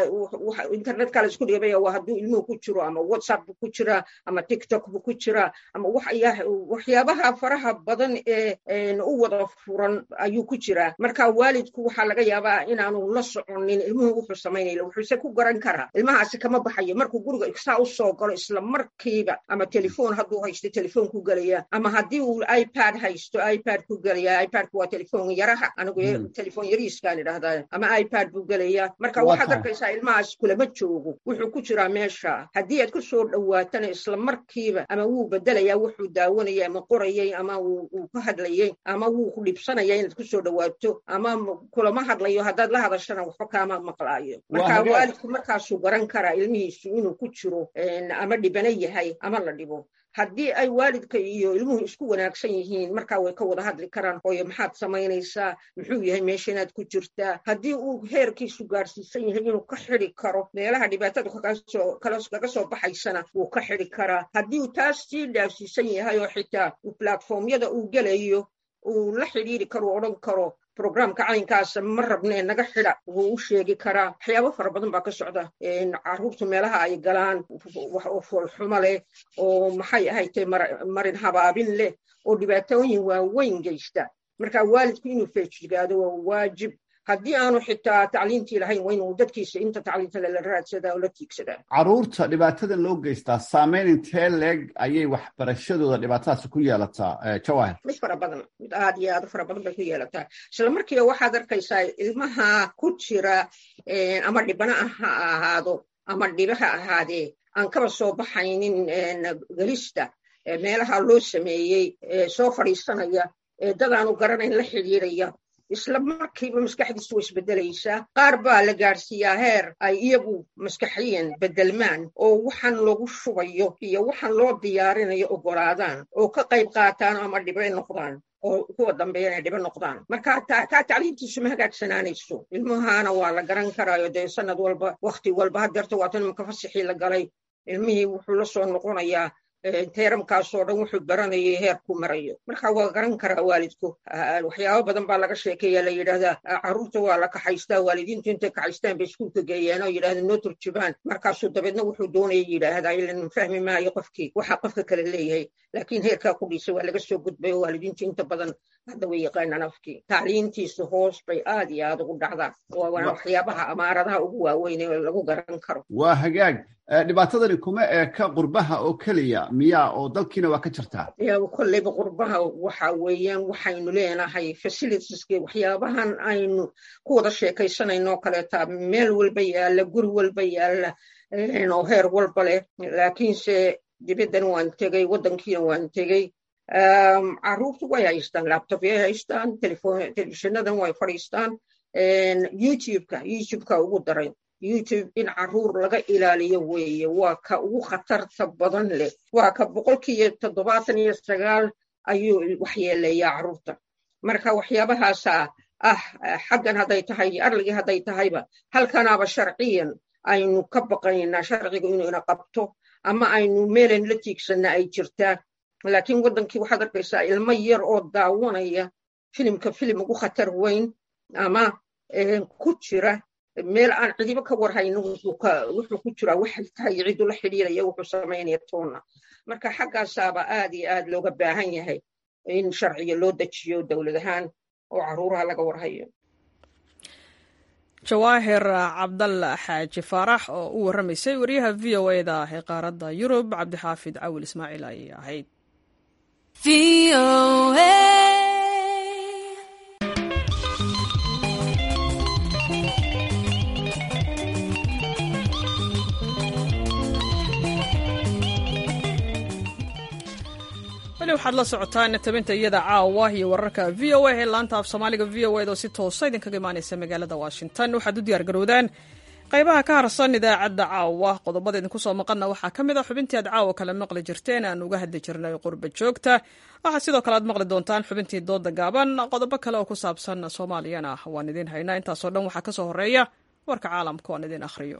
internetka laysku dhibaya waa hadduu ilmuhu ku jiro ama whatsapp bu ku jira ama tiktok bu ku jira ama waxyaabaha faraha badan ee u wada furan ayuu ku jiraa marka waalidku waxaa laga yaabaa inaanu la soconin ilmuhu wuxuu samaynaya wuxuuse ku garan karaa ilmahaasi kama baxayo markuu guriga saa u soo galo isla markiiba ama telefoon hadduu haysto telefoon ku gelaya ama haddii uu ipad haysto ipad ku gelaya ipadku waa telefoon yaraha anigu telefoon yariiskaan idhahdaa ama ipad buu gelaya marka waxaad arkaysaa ilmahaas kulama joogo wuxuu ku jiraa meesha haddii aad ku soo dhowaatana isla markiiba ama wuu bedelaya wuxuu daawanayay ama qorayay ama wuu ka hadlayay ama wuu ku dhibsanaya inaad ku soo dhowaato ama kulama hadlayo haddaad la hadashana waxba kaama maqlaayo marka waalidku markaasuu garan karaa ilmihiisu inuu ku jiro ama dhibano yahay ama la dhibo haddii ay waalidka iyo ilmuhu isku wanaagsan yihiin markaa way ka wada hadli karaan hooyo maxaad samaynaysaa muxuu yahay meesha inaad ku jirtaa haddii uu heerkiisu gaarsiisan yahay inuu ka xidi karo meelaha dhibaatada kaga soo baxaysana wuu ka xidi karaa haddii uu taas sii dhaafsiisan yahay oo xitaa platformyada uu gelayo uu la xidhiiri karo odhan karo programka caynkaasa ma rabnee naga xida wuu u sheegi karaa waxyaabo fara badan baa ka socda caruurtu meelaha ay galaan oo foolxumo leh oo maxay ahaytay marin habaabin leh oo dhibaatooyin waaweyn geysta marka waalidku inuu feejigaado waa waajib haddii aanu xitaa tacliintii lahayn waa inuu dadkiisa inta tacliinta la raadsadaa oo la tiigsadaa caruurta dhibaatadan loo geystaa saameyn intee leeg ayay waxbarashadooda dhibaatadaasi ku yeelataa jawahir mid fara badan mid aad iyo aad u fara badan bay ku yeelataa isla markiiba waxaad arkaysaa ilmaha ku jira ama dhibana ha ahaado ama dhiba ha ahaadee aan kaba soo baxaynin gelista meelaha loo sameeyey soo fadhiisanaya dadaanu garanayn la xidhiiraya isla markiiba maskaxdiisu way isbedelaysaa qaar baa la gaadhsiiyaa heer ay iyagu maskaxiyan bedelmaan oo waxaan lagu shubayo iyo waxaan loo diyaarinayo ogolaadaan oo ka qayb qaataan ama dhibe noqdaan oo kuwa dambeeya inay dhibo noqdaan marka taa tacliintiisu ma hagaagsanaanayso ilmahana waa la garan karaayo dee sanad walba wakti walba hadeerta waatan imaka fasixii la galay ilmihii wuxuu la soo noqonayaa teeramkaasoo dhan wuxuu baranayay heerku marayo marka waa garan karaa waalidku waxyaabo badan baa laga sheekeeya la yidhahdaa carruurta waa la kaxaystaa waalidiintu intay kaxaystaan bay iskuulka geeyaan oo yidhahda noo turjubaan markaasuu dabeedna wuxuu doonaya yidhaahdaa ilan fahmi maayo qofkii waxa qofka kale leeyahay laakiin heerkaa ku dhiisa waa laga soo gudbay oo waalidiintu inta badan hadda way yaqaanaan afkii tacliintiisu hoos bay aad iyo aad ugu dhacdaa waana waxyaabaha amaaradaha ugu waaweyn ee lagu garan karo waa hagaag dhibaatadani kuma eeka qurbaha oo keliya miyaa oo dalkiina waa ka jirtaa kolleyba qurbaha waxa weeyaan waxaynu leenahay facilitieski waxyaabahan aynu ku wada sheekaysanayno oo kaleeta meel walba yaalla guri walba yaalla oo heer walba leh laakiinse dibaddan waan tegey waddankiina waan tegey carruurtu way haystaan laptopyay haystaan telefishonadan way fadhiistaan youtubeka youtubeka ugu daray youtube in carruur laga ilaaliyo weeye waa ka ugu khatarta badan leh waa ka boqolkiiyo toddobaatan iyo sagaal ayuu waxyeeleeyaa carruurta marka waxyaabahaasa ah xaggan hadday tahay iyo arligii hadday tahayba halkanaaba sharciyan aynu ka baqaynaa sharcigu inuu ina qabto ama aynu meelan la tiigsanna ay jirtaa laakiin waddankii waxaad arkaysaa ilmo yar oo daawanaya filimka filim ugu khatar weyn ama ku jira meel aan cidibo ka warhayno wuxuu ku jiraa waxay tahay cidu la xidhiiraya wuxuu samaynaya toonna marka xaggaasaaba aad iyo aad looga baahan yahay in sharciga loo dejiyo dowlad ahaan oo carruuraha laga warhayo jawaahir cabdalla xaaji faarax oo u warramaysay wariyaha v o e da ee qaaradda yurub cabdixaafid cawil ismaaciil ayay ahayd weli waxaad la socotaan tabinta iyada caawa iyo wararka v o a ee laanta af soomaaliga v o ed oo si toosa idinkaga imaanaysa magaalada washington waxaad u diyaar garowdaan qaybaha ka harsan idaacadda caawa qodobada idinku soo maqanna waxaa ka mid a xubintii aad caawa kale maqli jirteen aan uga hadli jirnay qurba joogta waxaa sidoo kale aad maqli doontaan xubintii dooda gaaban qodobo kale oo ku saabsan soomaaliyana waan idiin haynaa intaasoo dhan waxaa ka soo horeeya warka caalamka oan idiin akhriyo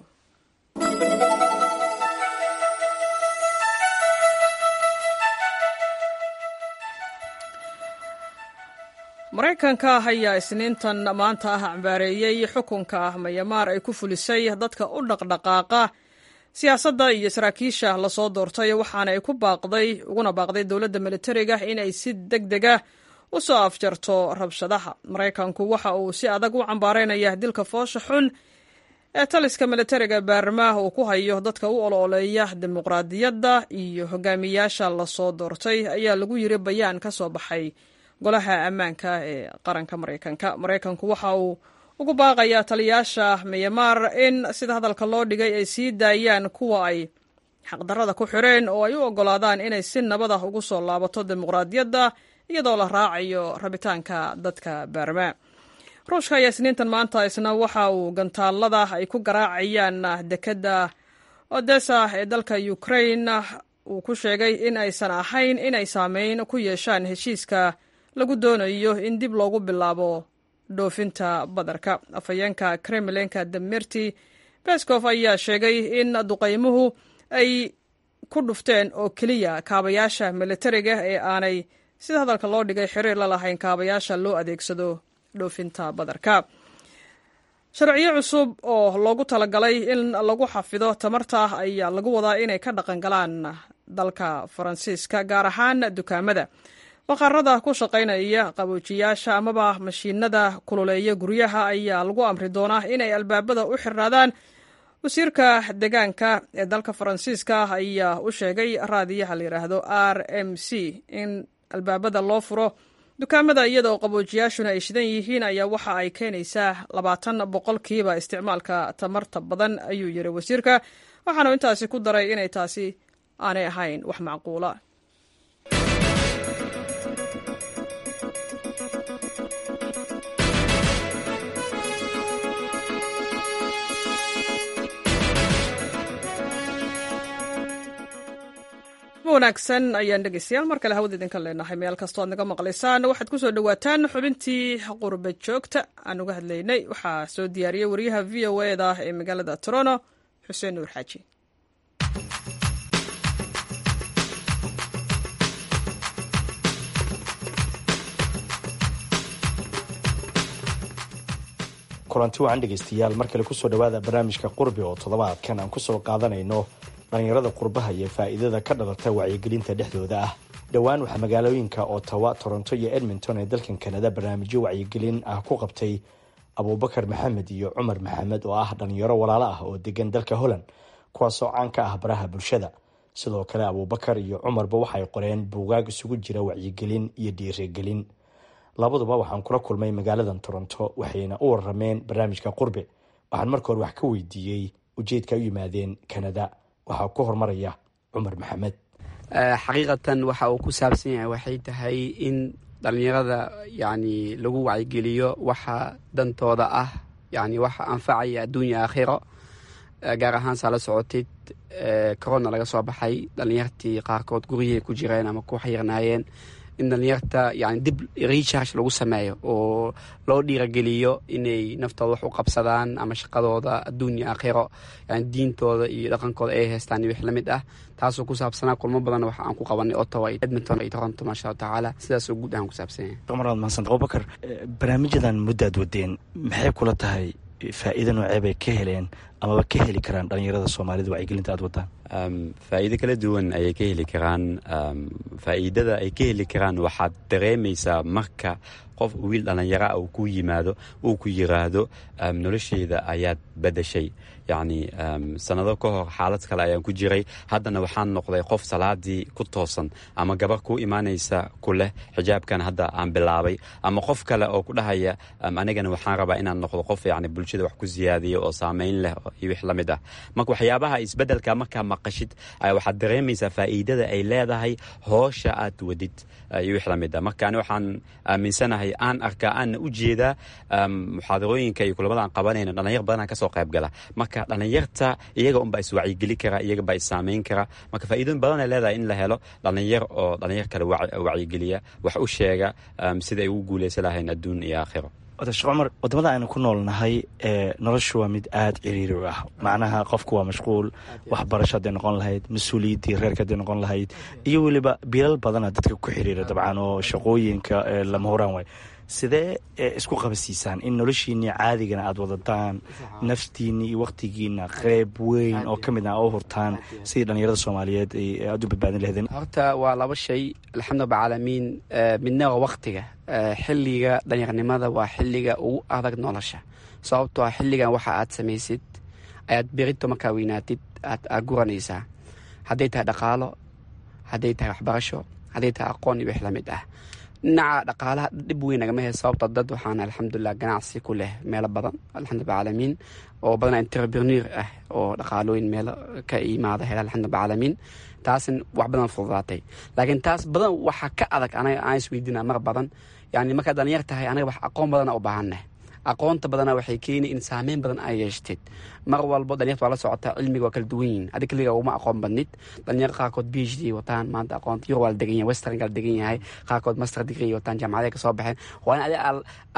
maraykanka ayaa isniintan maanta ah cambaareeyey xukunka mayamaar ay ku fulisay dadka u dhaqdhaqaaqa siyaasadda iyo saraakiisha lasoo doortay waxaana ay ku baaqday uguna baaqday dowladda militariga inay si deg dega u soo afjarto rabshadaha maraykanku waxa uu si adag u cambaareynaya dilka foosha xun ee taliska militariga baarmaah uu ku hayo dadka u olooleeya dimuqraadiyadda iyo hogaamiyaasha lasoo doortay ayaa lagu yiri bayaan ka soo baxay golaha ammaanka ee qaranka maraykanka maraykanku waxa uu ugu baaqayaa taliyaasha miyamaar in sida hadalka loo dhigay ay sii daayaan kuwa ay xaqdarrada ku xireen oo ay u oggolaadaan inay si nabad ah ugu soo laabato dimuqraadiyadda iyadoo la raacayo rabitaanka dadka baarmaa ruushka ayaa isniintan maanta isna waxa uu gantaalada ay ku garaacayaan dekedda odessa ee dalka ukrain uu ku sheegay in aysan ahayn inay saameyn ku yeeshaan heshiiska lagu doonayo in dib loogu bilaabo dhoofinta badarka afhayeenka kremlinka demerti beskov ayaa sheegay in duqaymuhu ay ku dhufteen oo keliya kaabayaasha militariga ee aanay sida hadalka loo dhigay xiriir la lahayn kaabayaasha loo adeegsado dhoofinta badarka sharciyo cusub oo loogu talagalay in lagu xafido tamarta ayaa lagu wadaa inay ka dhaqan galaan dalka faransiiska gaar ahaan dukaamada baqarada ku shaqaynaya qaboojiyaasha amaba mashiinada kululeeya guryaha ayaa lagu amri doonaa inay albaabada u xirnaadaan wasiirka deegaanka ee dalka faransiiska ayaa u sheegay raadiyaha la yidhaahdo r m c in albaabada loo furo dukaamada iyadaoo qaboojiyaashuna ay shidan yihiin ayaa waxa ay keenaysaa labaatan boqolkiiba isticmaalka tamarta badan ayuu yiri wasiirka waxaanu intaasi ku daray inay taasi aanay ahayn wax macquula wanaagsan ayaan dhegeystayaal mar kale hawada idinka leenahay meel kastoo aad naga maqlaysaan waxaad ku soo dhowaataan xubintii qurba joogta aan uga hadlaynay waxaa soo diyaariyey wariyaha v o eda ee magaalada toronto xuseen nuur xaaji kulanti wacan dhegeystayaal mar kale kusoo dhowaada barnaamijka qurbi oo toddobaadkan aan kusoo qaadanayno dhallinyarada qurbaha iyo faa'iidada ka dhalata wacyigelinta dhexdooda ah dhowaan waxaa magaalooyinka ottawa toronto iyo edmonton ee dalkan kanada barnaamijyo wacyigelin ah ku qabtay abuubakar maxamed iyo cumar maxamed oo ah dhallinyaro walaalo ah oo degan dalka holland kuwaasoo caan ka ah baraha bulshada sidoo kale abuubakar iyo cumarba waxay qoreen buugaag isugu jira wacyigelin iyo dhiirigelin labaduba waxaan kula kulmay magaaladan toronto waxayna u warameen barnaamijka qurbe waxaan marka hore wax ka weydiiyey ujeedka ay u yimaadeen kanada waxaa ku hormaraya cumar maxamed xaqiiqatan waxa uu ku saabsan yahay waxay tahay in dhallinyarada yani lagu wacyigeliyo waxa dantooda ah yani waxa anfacaya adduunya aakhiro gaar ahaan saa la socotid corona laga soo baxay dhallinyartii qaarkood guryahay ku jireen ama ku xirnaayeen in dhallinyarta yani dib recharge lagu sameeyo oo loo dhiirageliyo inay naftooda wax u qabsadaan ama shaqadooda adduunya aakhiro yani diintooda iyo dhaqankooda ay haystaan iyo wix la mid ah taasoo ku saabsanaa kulmo badan waxa aan ku qabanay ottawa edmonton iyo toronto maasha allahu tacaala sidaasoo guud ahaan ku saabsan yahay cumar mahadsan abubakar barnaamijyadan muddaad wadeen maxay kula tahay faa'iida noocee bay ka heleen amaba ka heli karaan dhallinyarada soomaalida wacyigelinta aad wadaan faa'iido kala duwan ayay ka heli karaan faa'iidada ay ka heli karaan waxaad dareemaysaa marka qof wiil dhallinyara uu ku yimaado uu ku yiraahdo nolosheyda ayaad badashay yacni sanado ka hor xaalad kale ayaan ku jiray haddana waxaan noqday qof salaadii ku toosan ama gabar ku imaanaysa ku leh xijaabkan hadda aan bilaabay ama qof kale oo ku dhahaya anigana waxaan rabaa inaan noqdo qof yacni bulshada wax ku siyaadiyo oo saameyn leh iyo wix la mid ah marka waxyaabaha isbeddelka markaa maqashid waxaad dareemaysaa faa'iidada ay leedahay hoosha aad wadid iyo wix la mid ah marka ani waxaan aaminsanahay aan arkaa aanna u jeedaa muxaadarooyinka iyo kulamada aan qabanayna dhalinyar badanaa kasoo qayb gala marka dhalinyarta iyaga unbaa iswacyigeli kara iyaga baa issaamayn kara marka faa'iidooyin badan ay leedahay in la helo dhalinyar oo dhalinyar kale wacyigeliya wax u sheega sida ay ugu guuleysan lahayn adduun iyo aakhiro sheekh cumar wadamada aynu ku noolnahay noloshu waa mid aada ciriiri u ah macnaha qofku waa mashquul waxbarasho hadday noqon lahayd mas-uuliyaddii reerka hadday noqon lahayd iyo weliba bilal badana dadka ku xiriira dabcan oo shaqooyinka lama horaan waay sidee isku qabasiisaan in noloshiinii caadigana aada wadataan naftiinii iyo waktigiina qeyb weyn oo ka mid ah oo hurtaan sidii dhalinyarada soomaaliyeed ay aada u badbaadin laheedeen horta waa laba shay alxamdu bacaalamiin midna waa waktiga xilliga dhalinyarnimada waa xilliga ugu adag nolosha sababtoo ah xilligan waxa aad samaysid ayaad berito markaa weynaatid aad guranaysaa hadday tahay dhaqaalo hadday tahay waxbarasho hadday tahay aqoon iyo wix la mid ah dhinaca dhaqaalaha dhib weyn nagama he sababta dad waxaan alxamdulilah ganacsi ku leh meelo badan alxamdulillah caalamiin oo badan entrepreneur ah oo dhaqaalooyin meelo ka imaada hela alxamdulillah caalamiin taasin wax badan fududaatay laakiin taas badan waxaa ka adag anaga aan isweydiina mar badan yani markaad dhalinyar tahay anaga wax aqoon badana u baahaneh aqoonta badana waxay keeni in saameyn badan ay yeeshteed mar walbo dhalinyarta waa la socotaa cilmiga waa kala duwan yihin adi keliga uma aqoon badnid dhalinyar qaarkood b h d wataan maanta aqoonta yurub waa la degan yahay western gaa la degan yahay qaarkood master degree wataan jaamacaday kasoo baxeen waa in adi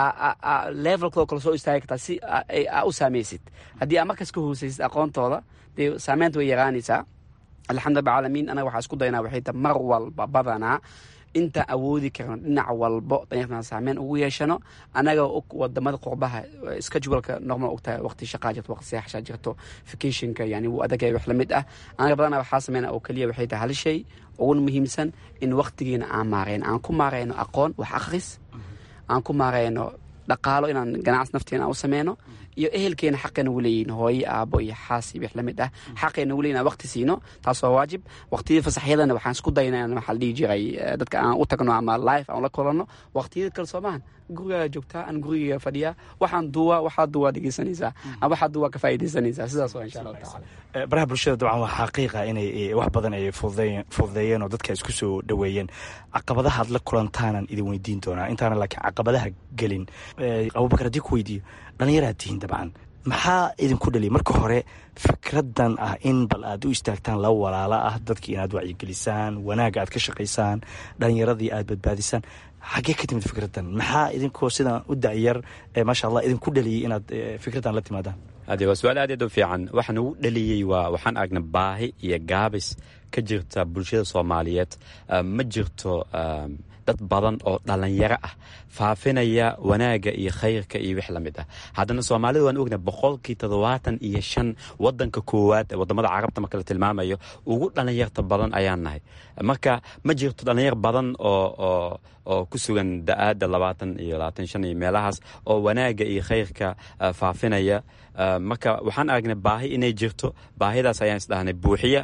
levelkooda kala soo istaagi kartaa si aa u saameysid haddii aa markaas ka hoosaysid aqoontooda dee saameynta way yaraanaysaa alxamdulillah caalamiin anaga waxaa isku daynaa waxay tahay mar walba badanaa intaan awoodi karno dhinac walbo danyartana saameyn ugu yeeshano annaga wadamada qurbaha scheduleka normal ogtahay waqti shaqaa jirto waqti seexashaa jirto vacationka yani wuu adagaya wax lamid ah anaga badana waxaa sameyna oo keliya waxay tahay hal shay uguna muhiimsan in waqtigiina aan maareyno aan ku maareyno aqoon wax akhris aan ku maareyno dhaqaalo inaan ganacsi nafteena aan u sameyno iyo ehelkeena xaqeena uleeyihin hooye aabo iyo xaas iyo wix lamid ah xaqeena uleeyihin aan waqti siino taas waa waajib waqtiyada fasaxyadana waxaan isku dayna in waxaa la dhihi jiray dadka aan u tagno ama life aan la kulanno waqtiyada kale soomahan gurigaa joogtaa aan guriga fadhiyaa waxaan duwaa waxaa duwaa dhegeysanaysaa ama waxaa duwaa ka faa'iidaysanaysaa sidaas waa insha allahu tacala baraha bulshada dabcan waa xaqiiqa inay wax badan ay fududeeyeen oo dadka isku soo dhoweeyeen caqabadaha aad la kulantaanan idin weydiin doonaa intaana laakiin caqabadaha gelin abubakar haddii ku weydiiyo dhallinyaraad tihiin dabcan maxaa idinku dhaliya marka hore fikradan ah in bal aad u istaagtaan laba walaalo ah dadkii inaad wacyigelisaan wanaagga aad ka shaqaysaan dhallinyaradii aad badbaadisaan xaggee ka timid fikradan maxaa idinkoo sidan u dacyar maasha allah idinku dhaliyey inaad fikradan la timaadaan ade waa su-aal aad aad u fiican waxaan ugu dhaliyey waa waxaan aragnay baahi iyo gaabis ka jirta bulshada soomaaliyeed ma jirto dad badan oo dhallinyaro ah faafinaya wanaagga iyo khayrka iyo wix la mid ah haddana soomaalida waan ognahay boqolkii toddobaatan iyo shan wadanka koowaad ee wadamada carabta marka la tilmaamayo ugu dhallinyarta badan ayaan nahay marka ma jirto dhallinyar badan oo oo oo ku sugan da-aadda labaatan iyo labaatan shan iyo meelahaas oo wanaagga iyo khayrka faafinaya marka waxaan aragnay baahi inay jirto baahidaas ayaan isdhahnay buuxiya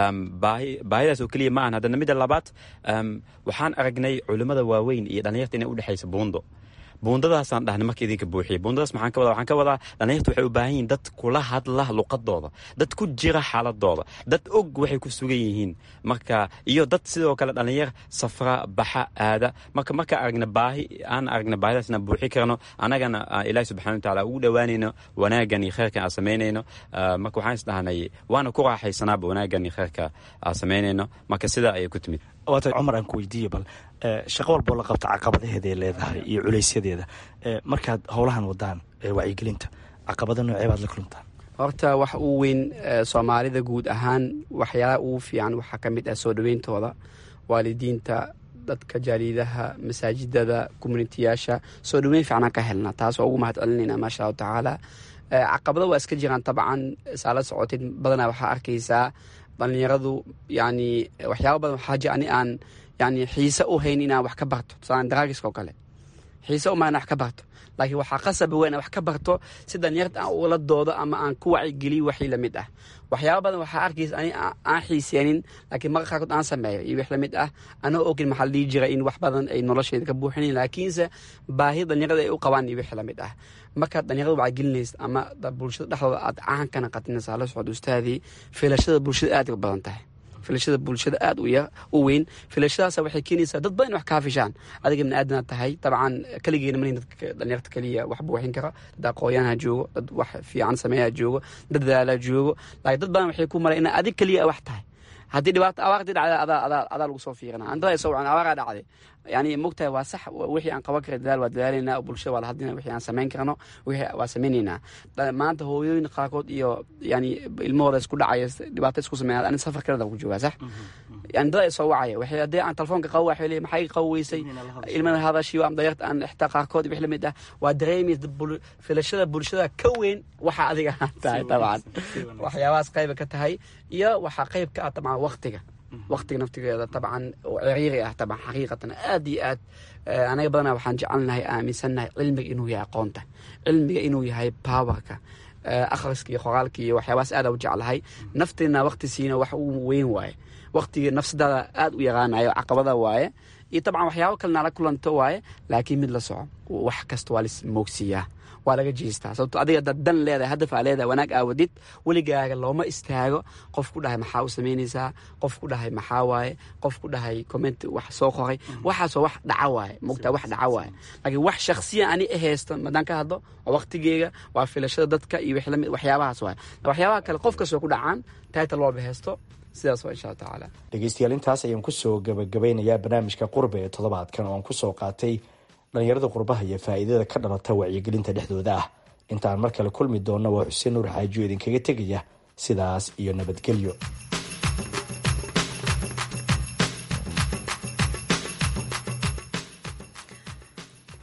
baahidaas oo keliya ma ahan haddana midda labaad waxaan aragnay culimmada waaweyn iyo dhallinyarta inay udhexaysa buundo buundadaasaan dhahnay marka idinka buuxiya buundadaas maxaan ka wadaa waxaan ka wadaa dhallinyarta waxay u baahan yihiin dad kula hadla luqadooda dad ku jira xaaladooda dad og waxay ku sugan yihiin marka iyo dad sidoo kale dhallinyar safra baxa aada marka marka aragna baahi aan aragna baahidaas inaan buuxi karno annagana ilaahi subxana watacaala ugu dhowaanayno wanaaggan iyo khayrkan aan samaynayno marka waxaan isdhahnay waana ku raaxaysanaaba wanaaggan iyo khayrka aan samaynayno marka sidaa ayay ku timid waata cumar aan ku weydiiye bal shaqo walboo la qabta caqabadaheeda ay leedahay iyo culaysyadeeda markaad howlahan wadaan wacyigelinta caqabada noocee baad la kuluntaan horta wax uu weyn soomaalida guud ahaan waxyaalaha ugu fiican waxaa ka mid ah soo dhoweyntooda waalidiinta dadka jaaliidaha masaajidada communitiyaasha soo dhoweyn fiicnaan ka helna taas waa ugu mahad celinayna maasha allahu tacaala caqabado waa iska jiraan dabcan saa la socotid badanaa waxaa arkaysaa dhallinyaradu yani waxyaaba badan waxaa jir ani aan yani xiise u hayn inaan wax ka barto tusaalan daraagiska oo kale xiise uma wax ka barto laakiin waxaa qasaba weyn wax ka barto si dhallinyarta aan ula doodo ama aan ku wacigeliyo waxii lamid ah waxyaaba badan waxaa arkaysa ani aan xiiseenin laakiin marka qaarkood aan sameeyo iyo wix lamid ah anoo ogin maxaa la dhihi jira in wax badan ay nolosheeda ka buuxinayn laakiinse baahi dhallinyarada ay u qabaan iyo wix lamid ah markaad dhallinyarada wacyigelinaysa ama bulshada dhexdooda aad caan kana qatinaysa la socod ustaadii filashada bulshada aad u badan tahay filashada bulshada aad u weyn filashadaas waxay keenaysaa dad badan in wax kaa fishaan adiga bini aadanaad tahay dabcan keligeena malin dadka dhalinyarta keliya wax buuxin kara dad aqoonyahanha joogo dad wax fiican sameeyaa joogo dad dadaalaa joogo laakiin dad badan waxay ku maray ina adig keliya wax tahay haddii dhibaato abaartii dhacday adaa adaa adaa lagu soo fiirina andaa soo wacan abaaraa dhacday yani mogtahay waa sax wixii aan qaban kara dadaal waa dadaalaynaa bulshada waa la hadlina wixii aan samayn karno wixii waa samaynaynaa maanta hooyooyin qaarkood iyo yani ilmahooda isku dhacaya dhibaato isku sameeya ani safar kaleda ku joogaa sax yani dad ay soo wacaya waxay haddii aan telefoonka qabo waxay leeyahay maxay qabo weysay ilmada hadashiyo am dayarta aan xitaa qaarkood wix lamid ah waa dareemaysa filashada bulshada ka weyn waxa adiga tahay dabcan waxyaabahaas qayba ka tahay iyo waxaa qayb ka ah dabcan waqtiga waqtiga naftigeeda dabcan oo ciriiri ah dabcan xaqiiqatan aad iyo aad anaga badanaa waxaan jecelnahay aaminsannahay cilmiga inuu yahay aqoonta cilmiga inuu yahay powerka akhriska iyo qoraalka iyo waxyaabahaas aada u jeclahay nafteena waqti siina wax uu weyn waaye waqtiga nafsadaada aad u yaqaanayo caqabada waaye iyo dabcan waxyaabo kalena la kulanto waaye laakiin mid la soco wax kasta waa lis moogsiiyaa waa laga jeestaa sababto adiga dad dan leedahay hadaf aa leedahay wanaag aawadid weligaaga looma istaago qof ku dhahay maxaa u samaynaysaa qof ku dhahay maxaa waaye qof ku dhahay comment wax soo qoray waxaasoo wax dhaca waaye mogtaa wax dhaca waaye laakiin wax shaksiya ani ahaysto madaan ka hadlo waa waqtigeega waa filashada dadka iyo waxyaabahaas waaye waxyaabaha kale qof kastoo ku dhacaan title loo bahaysto sidaas waa insha alla tacaala dhegeystayaal intaas ayaan kusoo gabagabeynayaa barnaamijka qurbe ee toddobaadkan oo aan kusoo qaatay dhallinyarada qurbaha iyo faa'iidada ka dhalata wacyigelinta dhexdooda ah intaan mar kale kulmi doonna waa xuseen nuur xaajiyo idinkaga tegaya sidaas iyo nabadgelyo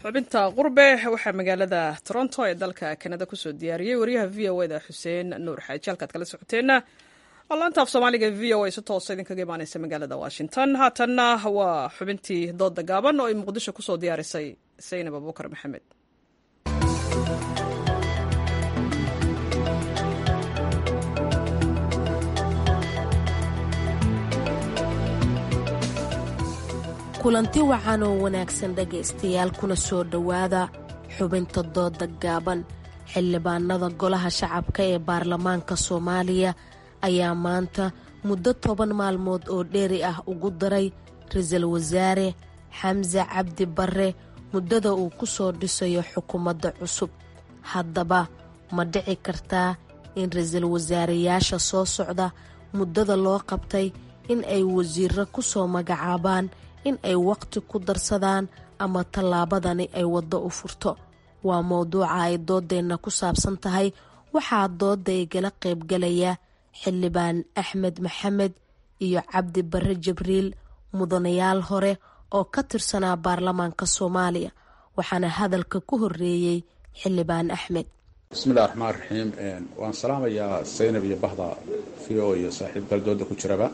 xubinta qurbe waxaa magaalada toronto ee dalka kanada kusoo diyaariyey wariyaha v o da xuseen nuur xaaji halkaad kala socoteenna laanta af soomaaliga v o a si toosa idinkaga imaaneysa magaalada washington haatanna waa xubintii dooda gaaban oo ay muqdisho kusoo diyaarisay saynab abubakar maxamed kulanti wacan oo wanaagsan dhegaystayaal kuna soo dhowaada xubinta dooda gaaban xildhibaanada golaha shacabka ee baarlamaanka soomaaliya ayaa maanta muddo toban maalmood oo dheeri ah ugu daray ra-iisul wasaare xamse cabdi barre muddada uu ku soo dhisayo xukuumadda cusub haddaba ma dhici kartaa in ra-iisul wasaareyaasha soo socda muddada loo qabtay in ay wasiiro ku soo magacaabaan in ay waqti ku darsadaan ama tallaabadani ay waddo u furto waa mowduuca ay doodeenna ku saabsan tahay waxaa doodda igala qaybgalaya xildhibaan axmed maxamed iyo cabdi barre jibriil mudanayaal hore oo ka tirsanaa baarlamaanka soomaaliya waxaana hadalka ku horeeyey xildhibaan axmed bismillahi raxmaan raxiim waan salaamayaa saynab iyo bahda v o iyo saaxiib galdooda ku jiraba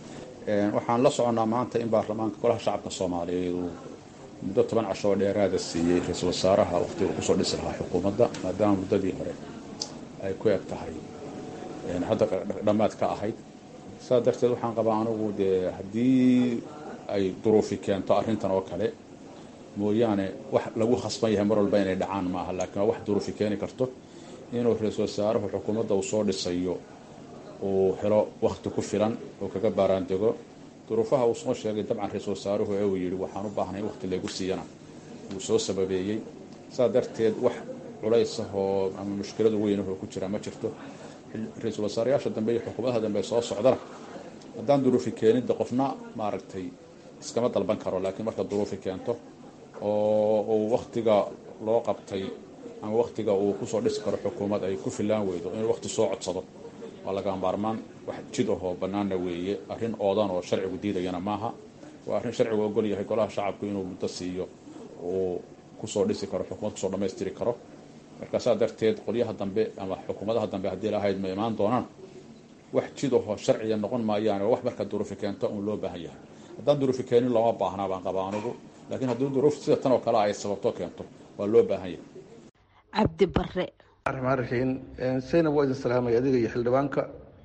waxaan la soconnaa maanta in baarlamaanka golaha shacabka soomaaliyeed uu muddo toban casho oo dheeraada siiyey ra-iisul wasaaraha waqtiga kusoo dhisi lahaa xukuumadda maadaama muddadii hore ay ku eg tahay hadda dhammaad ka ahayd saas darteed waxaan qabaa anigu dee haddii ay duruufi keento arrintan oo kale mooyaane wax lagu khasban yahay mar walba inay dhacaan maaha laakiin waa wax duruufi keeni karto inuu ra-iisul wasaaruhu xukuumadda uu soo dhisayo uu helo wakti ku filan oo kaga baaraandego duruufaha uu soo sheegay dabcan ra-iisul wasaaruhu ee uu yidhi waxaan u baahnay in waqti laygu siiyana wuu soo sababeeyey saas darteed wax culays ah oo ama mushkiladu weyn oo ku jira ma jirto ra-iisul wasaareyaasha dambe iyo xukuumadaha dambe soo socdana haddaan duruufi keenidda qofna maaragtay iskama dalban karo laakiin marka duruufi keento oo uu waktiga loo qabtay ama waktiga uu kusoo dhisi karo xukuumad ay ku filaan weydo inuu waqti soo codsado waa laga maarmaan wax jid ahoo bannaanna weeye arrin oodan oo sharcigu diidayana maaha waa arrin sharcigu ogol yahay golaha shacabku inuu muddo siiyo uu kusoo dhisi karo xukuumad kusoo dhammaystiri karo marka saa darteed qolyaha dambe ama xukuumadaha dambe haddii lahayd ma imaan doonaan wax jid ahoo sharciya noqon maayaan oo wax marka duruufi keento uun loo baahan yahay haddaan duruufi keenin looma baahnaa baan qabaa anigu laakiin haddii duruuf sida tan oo kale ay sababto keento waa loo baahan yahay cabdi bare raxmaan raxiim saynab waa idin salaamay adiga iyo xildhibaanka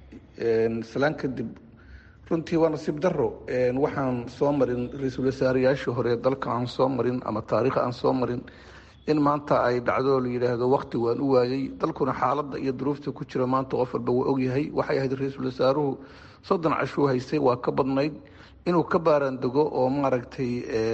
salaan kadib runtii waa nasiib daro waxaan soo marin ra-iisul wasaareyaashii hore dalka aan soo marin ama taariikh aan soo marin in maanta ay dhacdo la yidhaahdo wakti waan u waayey dalkuna xaaladda iyo duruufta ku jira maanta qof walba waa ogyahay waxay ahayd ra-iisul wasaaruhu soddon cashuu haystay waa ka badnayd inuu ka baaraandego oo maaragtay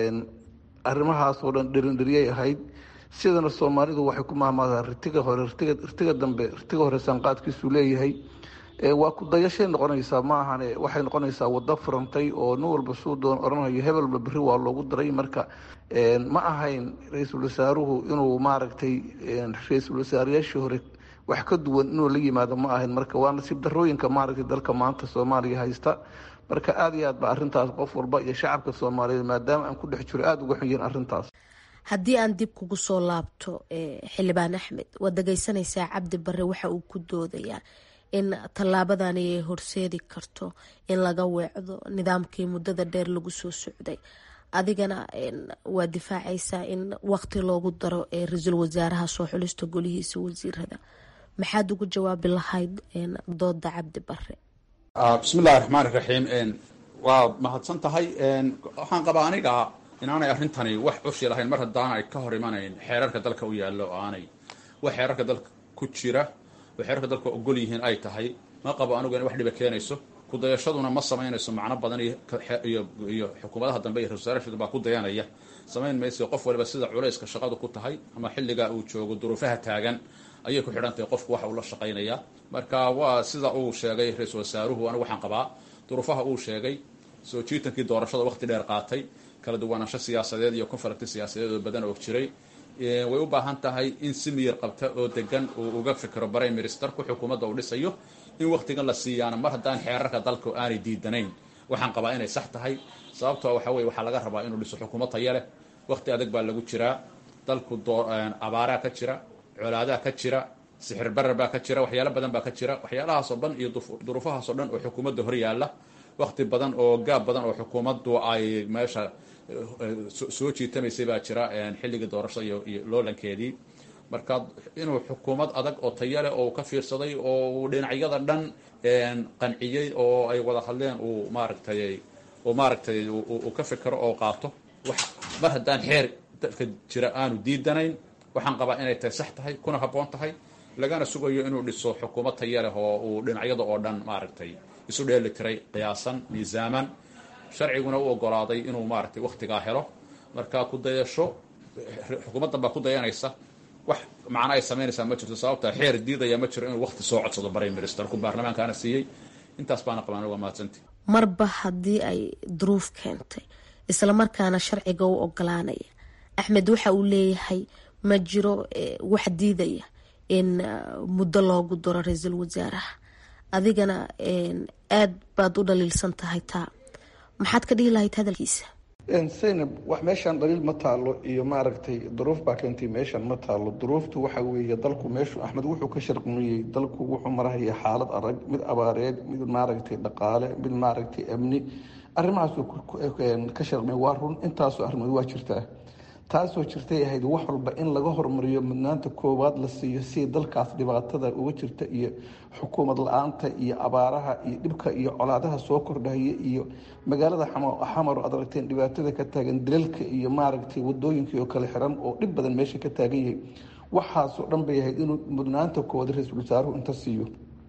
arrimahaasoo dhan dhirindhiryay ahayd sidana soomaalidu waxay ku mahmaadaa ritiga hore ritiga dambe ritiga hore saanqaadkiisuu leeyahay waa ku dayashay noqonaysaa ma ahane waxay noqonaysaa wado furantay oo nin walba suu doon odhanayo hebel walba berri waa loogu daray marka ma ahayn ra-iisul wasaaruhu inuu maaragtay ra-iisul wasaareyaashii hore wax ka duwan inuu la yimaado ma ahayn marka waa nasiib darooyinka maaragtay dalka maanta soomaaliya haysta marka aada iyo aad ba arrintaas qof walba iyo shacabka soomaaliyeed maadaama aan ku dhex jiro aada uga xun yihin arrintaas haddii aan dib kugu soo laabto xildhibaan axmed waad dhegeysanaysaa cabdi bare waxa uu ku doodayaa in tallaabadani ay horseedi karto in laga weecdo nidaamkii muddada dheer lagu soo socday adigana waa difaacaysaa in waqti loogu daro ee ra-iisul wasaaraha soo xulista golihiisa wasiirada maxaad ugu jawaabi lahayd dooda cabdi bare bismillahi raxmaan iraxiim waa mahadsan tahay waxaan qabaa aniga inaanay arrintani wax cushi lahayn mar haddaanay ka hor imanayn xeerarka dalka u yaallo oo aanay wax xeerarka dalka ku jira oo xeerarka dalka ogol yihiin ay tahay ma qabo anigu in wax dhiba keenayso kudayashaduna ma samaynayso macno badan iyo xukuumadaha dambe iyo ra-isul wasaaraha baa ku dayanaya samayn mayso qof waliba sida culayska shaqadu ku tahay ama xilligaa uu joogo duruufaha taagan ayay ku xidhan tahay qofku waxa uu la shaqaynaya marka waa sida uu sheegay ra-iisul wasaaruhu anigu waxaan qabaa duruufaha uu sheegay soo jiitankii doorashada waqti dheer qaatay kala duwanaansho siyaasadeed iyo konfaragti siyaasadeed oo badan oo jiray way u baahan tahay in si miyir qabta oo degan uu uga fikiro prime ministerku xukuumadda uu dhisayo in waktigan la siiyaana mar haddaan xeerarka dalka aanay diidanayn waxaan qabaa inay sax tahay sababtoo waxa weye waxaa laga rabaa inuu dhiso xukuumad taya leh waqti adag baa lagu jiraa dalku abaaraa ka jira colaadaa ka jira sixir barar baa ka jira waxyaalo badan baa ka jira waxyaalahaasoo dhan iyo duruufahaasoo dhan oo xukuumadda hor yaalla wakti badan oo gaab badan oo xukuumaddu ay meesha soo jiitamaysay baa jira xilligii doorashada iyo loolankeedii marka inuu xukuumad adag oo taya leh oo ka fiirsaday oo uu dhinacyada dhan qanciyey oo ay wada hadleen uu maaragtay uu maaragtay uu ka fikero oo qaato wax mar haddaan xeer dalka jira aanu diidanayn waxaan qabaa inay tahay sax tahay kuna habboon tahay lagana sugayo inuu dhiso xukuumad taya leh oo uu dhinacyada oo dhan maaragtay isu dheeli tiray qiyaasan miisaaman sharciguna u ogolaaday inuu maaragtay wakhtigaa helo marka ku dayasho xukuumaddan baa ku dayanaysa wax macno ay samaynaysaa ma jirto sababta xeer diidaya ma jiro inuu wakti soo codsado prime ministerku baarlamaankaana siiyey intaas baana qabaan waa mahadsanti marba haddii ay duruuf keentay islamarkaana sharciga u ogolaanaya axmed waxa uu leeyahay ma jiro wax diidaya in muddo loogu daro ra-iisul wasaaraha adigana aad baad u dhaliilsan tahay taa maxaad ka dhihi lahayd hadalkiisa zaynab wax meeshaan dhaliil ma taalo iyo maaragtay duruuf baa keentay meeshaan ma taalo duruuftu waxa weeye dalku meeshu axmed wuxuu ka sharquniyey dalku wuxuu marahaya xaalad adag mid abaareed mid maaragtay dhaqaale mid maaragtay amni arrimahaasuu ka sharquniyay waa run intaasoo arrimood waa jirtaa taasoo jirtay ahayd wax walba in laga hormariyo mudnaanta koowaad la siiyo si dalkaas dhibaatada uga jirta iyo xukuumad la-aanta iyo abaaraha iyo dhibka iyo colaadaha soo kordhaya iyo magaalada xamar aad aragteen dhibaatada ka taagan dilalka iyo maaragtay wadooyinkii oo kale xiran oo dhib badan meesha ka taagan yahay waxaasoo dhan bay ahayd inuu mudnaanta koowaad ra-iisul wasaaruhu inta siiyo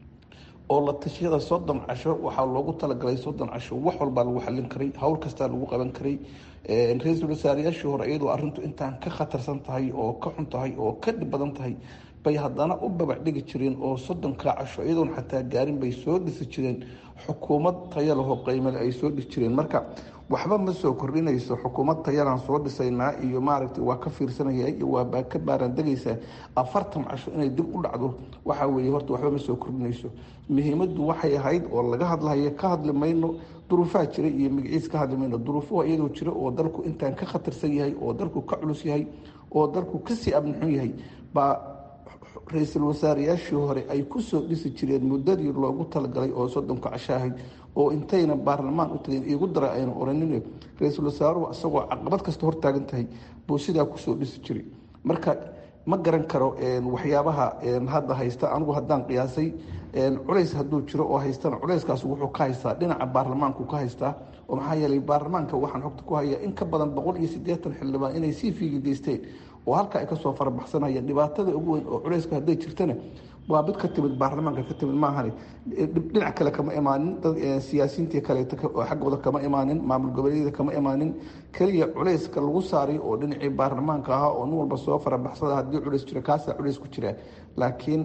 oo la tashiyada soddon casho waxaa loogu talagalay soddon casho wax walbaa lagu xallin karay howl kastaa lagu qaban karay ra-iisul wasaarayaashii hore iyadoo arrintu intaan ka khatarsan tahay oo ka xun tahay oo ka dhib badan tahay bay haddana u babac dhigi jireen oo soddonkaa casho iyadoon xataa gaarin bay soo dhisi jireen xukuumad taya lahoo qaymale ay soo dhisi jireen marka waxba ma soo kordhinayso xukuumad tayalaan soo dhisaynaa iyo maaragtay waa ka fiirsanaya iyo waa ka baaraan degaysaa afartan casho inay dib u dhacdo waxaa weeye horta waxba ma soo kordhinayso muhiimaddu waxay ahayd oo laga hadlahayo ka hadli mayno duruufaha jira iyo magaciis ka hadli mayno duruufuha iyadoo jira oo dalku intaan ka khatarsan yahay oo dalku ka culus yahay oo dalku kasii abnixun yahay baa ra-iisul wasaarayaashii hore ay kusoo dhisi jireen muddadii loogu talagalay oo soddonka casho ahayd oo intayna baarlamaan u tageen iigu dara ayna oranin ra-iisul wasaaruhu isagoo caqabad kasta hortaagan tahay buu sidaa kusoo dhisi jiray marka ma garan karo waxyaabaha hadda haysta anigu haddaan qiyaasay culays hadduu jiro oo haystana culayskaas wuxuu ka haystaa dhinaca baarlamaanku ka haystaa oo maxaa yeelay baarlamaanka waxaan xogta ku hayaa in ka badan boqol iyo siddeetan xildhibaan inay sii fiigi geysteen oo halka ay kasoo farabaxsanayeen dhibaatada ugu weyn oo culayska hadday jirtana waa mid ka timid baarlamaanka ka timid maahani dhinac kale kama imaanin dad siyaasiyiintii kaleeta oo xaggooda kama imaanin maamul goboleedyada kama imaanin keliya culayska lagu saaray oo dhinacii baarlamaanka ahaa oo nin walba soo farabaxsada haddii culays jiro kaasaa culays ku jira laakiin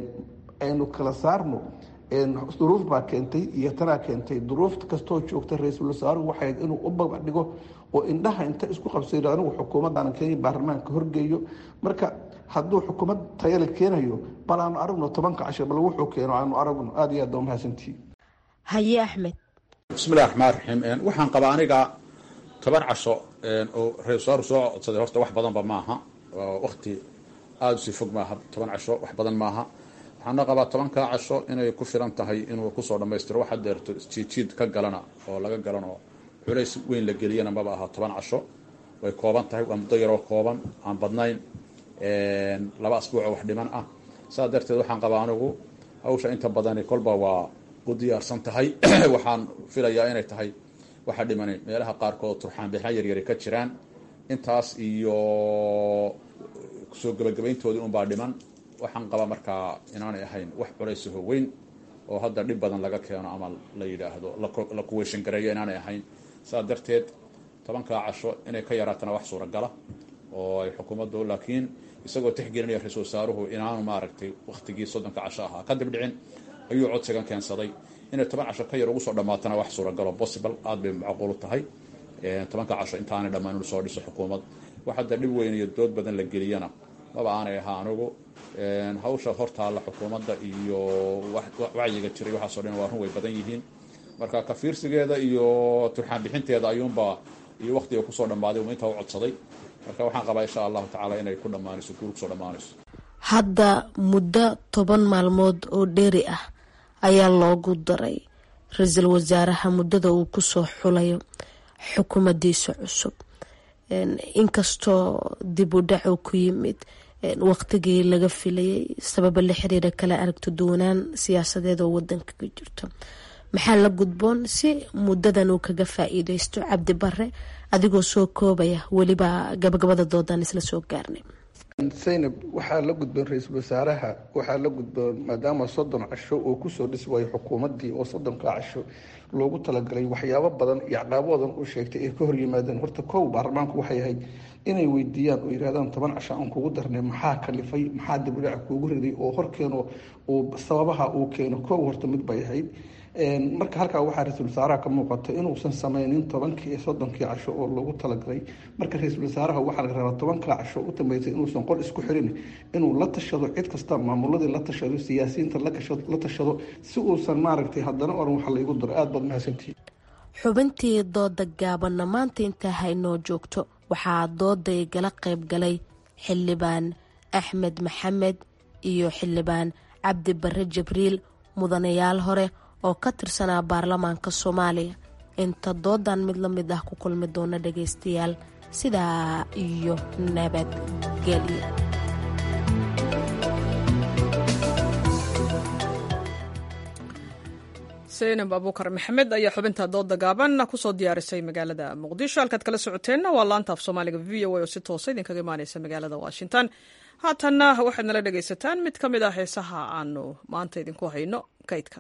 aynu kala saarno duruuf baa keentay iyo tanaa keentay duruuf kastoo joogta ra-iisul wasaaruhu waxay inuu u babac dhigo oo indhaha inta isku qabsaydo anigu xukuumaddaana kenya baarlamaanka horgeeyo marka hadduu xukuumad tayale keenayo bal aanu aragno tobanka casho bal wuxuu keeno aanu aragno aada iyo aad baa mahadsantihi haye axmed bismillahi raxmaan raxiim waxaan qabaa aniga toban casho oo ra-isul wasaaruhu soo codsaday horta wax badanba maaha wakti aada usii fog maaha toban casho wax badan maaha waxaana qabaa tobankaa casho inay ku filan tahay inuu kusoo dhammaystiro wax hadeerto jiidjiid ka galana oo laga galan oo culays weyn la geliyana maba aha toban casho way kooban tahay waa muddo yaroo kooban aan badnayn laba asbuuc oo wax dhiman ah saas darteed waxaan qabaa anigu hawsha inta badani kolba waa u diyaarsan tahay waxaan filayaa inay tahay waxa dhimani meelaha qaarkood turxaan bixna yaryari ka jiraan intaas iyo soo gebagabayntoodii unbaa dhiman waxaan qabaa markaa inaanay ahayn wax culaysaho weyn oo hadda dhib badan laga keeno ama la yidhaahdo la kuweyshan gareeyo inaanay ahayn saas darteed tobankaa casho inay ka yaraatana wax suuragala oo ay xukuumaddu laakiin isagoo tixgelinaya ra-isul wasaaruhu inaanu maaragtay waktigii soddonka casho ahaa kadib dhicin ayuu codsigan keensaday inay toban casho ka yar ugu soo dhammaatana wax suuragalo possible aada bay macquulu tahay tobanka casho intaanay dhammaan inu soo dhiso xukuumad wax hadda dhib weyn iyo dood badan la geliyana maba aanay ahaa anigu hawsha hortaalla xukuumadda iyo wacyiga jiray waxaaso dhan waa run way badan yihiin marka kafiirsigeeda iyo turxaan bixinteeda ayuunba iyo waktiga kusoo dhammaaday intaa u codsaday marka waxaan qabaa insha allahu tacaala inay ku dhammaanayso guur kusoo dhammaanayso hadda muddo toban maalmood oo dheeri ah ayaa loogu daray ra-iisul wasaaraha muddada uu kusoo xulayo xukuumadiisa cusub inkastoo dib u dhac uu ku yimid waqtigii laga filayay sababa la xiriira kala aragto duwanaan siyaasadeed oo wadanka ka jirto maxaa la gudboon si muddadan uu kaga faa-iideysto cabdi bare adigoo soo koobaya weliba gabagabada doodan isla soo gaarnay zaynab waxaa la gudboon ra-iisul wasaaraha waxaa la gudboon maadaama soddon casho uu kusoo dhisi waayo xukuumaddii oo soddonka casho loogu talagalay waxyaabo badan iyo caqaabadan uu sheegtay ay ka hor yimaadeen horta kow baarlamaanku waxay ahayd inay weydiiyaan oo yidhahdaan toban casho aan kugu darnay maxaa kalifay maxaa dibudhaca kuugu riday oo horkeeno uu sababaha uu keeno kow horta mid bay ahayd marka halkaa waxaa ra-iisul wasaaraha ka muuqata inuusan sameynin tobankii iyo soddonkii casho oo loogu talagalay marka ra-iisul wasaaraha waxaa laga rabaa tobankaa casho u dambeysay inuusan qol isku xirin inuu la tashado cid kasta maamuladii la tashado siyaasiyiinta la tashado si uusan maaragtay haddana oran waxa laygu daro aada baad mahadsantihi xubintii dooda gaabanna maanta intaa haynoo joogto waxaa dooday gala qayb galay xildhibaan axmed maxamed iyo xildhibaan cabdi bare jibriil mudanayaal hore oo ka tirsanaa baarlamaanka soomaaliya inta doodan mid la mid ah ku kulmi doona dhagaystayaal sidaa iyo nabadgelyo saynab abuukar maxamed ayaa xubinta dooda gaaban kusoo diyaarisay magaalada muqdisho halkaad kala socoteenna waa laanta af soomaaliga v o a oo si toosa idinkaga imaaneysa magaalada washington haatanna waxaad nala dhagaysataan mid ka mid ah heesaha aanu maanta idinku hayno kaydka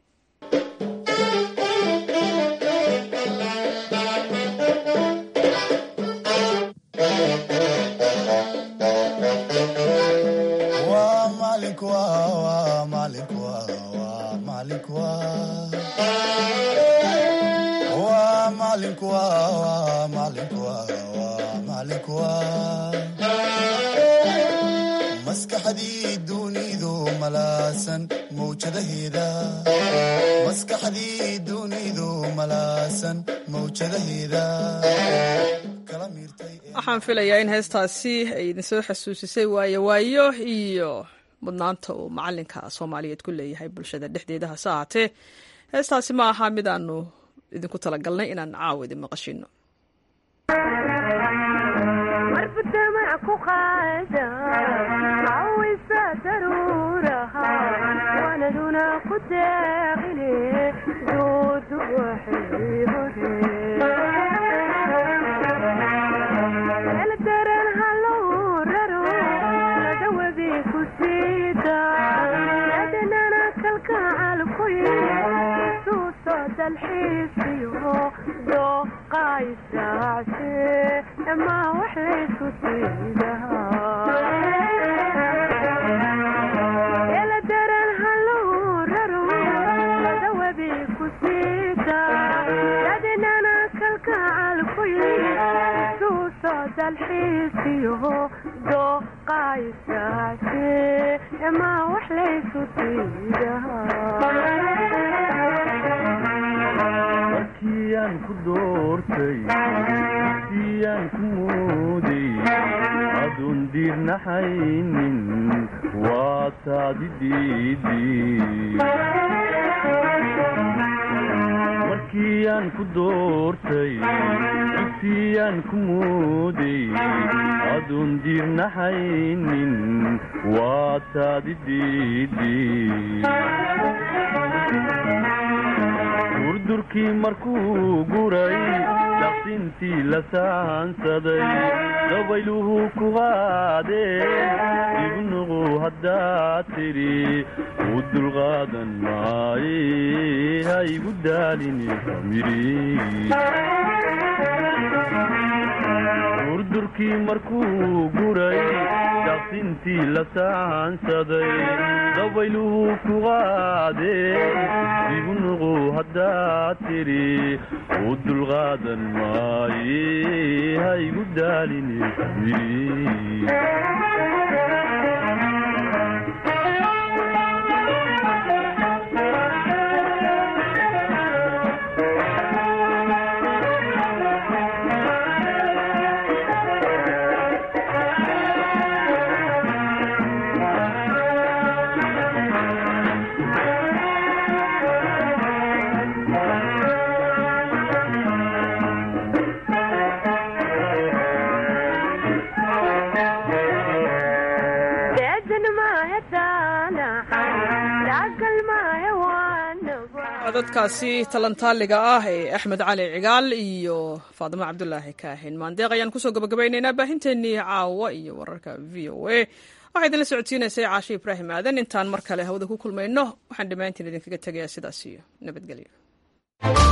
maskaxdii dunidu malaasan mawjadaheeda waxaan filayaa in heestaasi ay idinsoo xasuusisay waayo waayo iyo mudnaanta uu macalinka soomaaliyeed ku leeyahay bulshada dhexdeeda hase ahaatee heestaasi ma aha mid aanu idinku talagalnay inaan caawa idin maqashino markiyaan ku doortay siyaan ku mooday aduun diirnaxaynin waa taadi markiyaan ku doortay siyaan ku mooday aduun diirnaxaynin waa taadi durdurkii markuu guray daqsintii la saansaday dabayluhu ku qaadeen ibnuqu haddaad tidhi u dulqaadan maaye ha igu daalini durdurkii markuu guray daqsintii la saansaday dabayluhu ku qaadeen ibnuqu haddaad tidhi u dulqaadan maaye ha igu daalini codadkaasi talantaaliga ah ee axmed cali cigaal iyo faadimo cabdulaahi kaahin maandeeq ayaan kusoo gabagabaynaynaa baahinteennii caawa iyo wararka v o a waxaa idinla socodsiinaysay caashe ibraahim aadan intaan mar kale hawada ku kulmayno waxaan dhammaantiin idinkaga tegayaa sidaas iyo nabadgelyo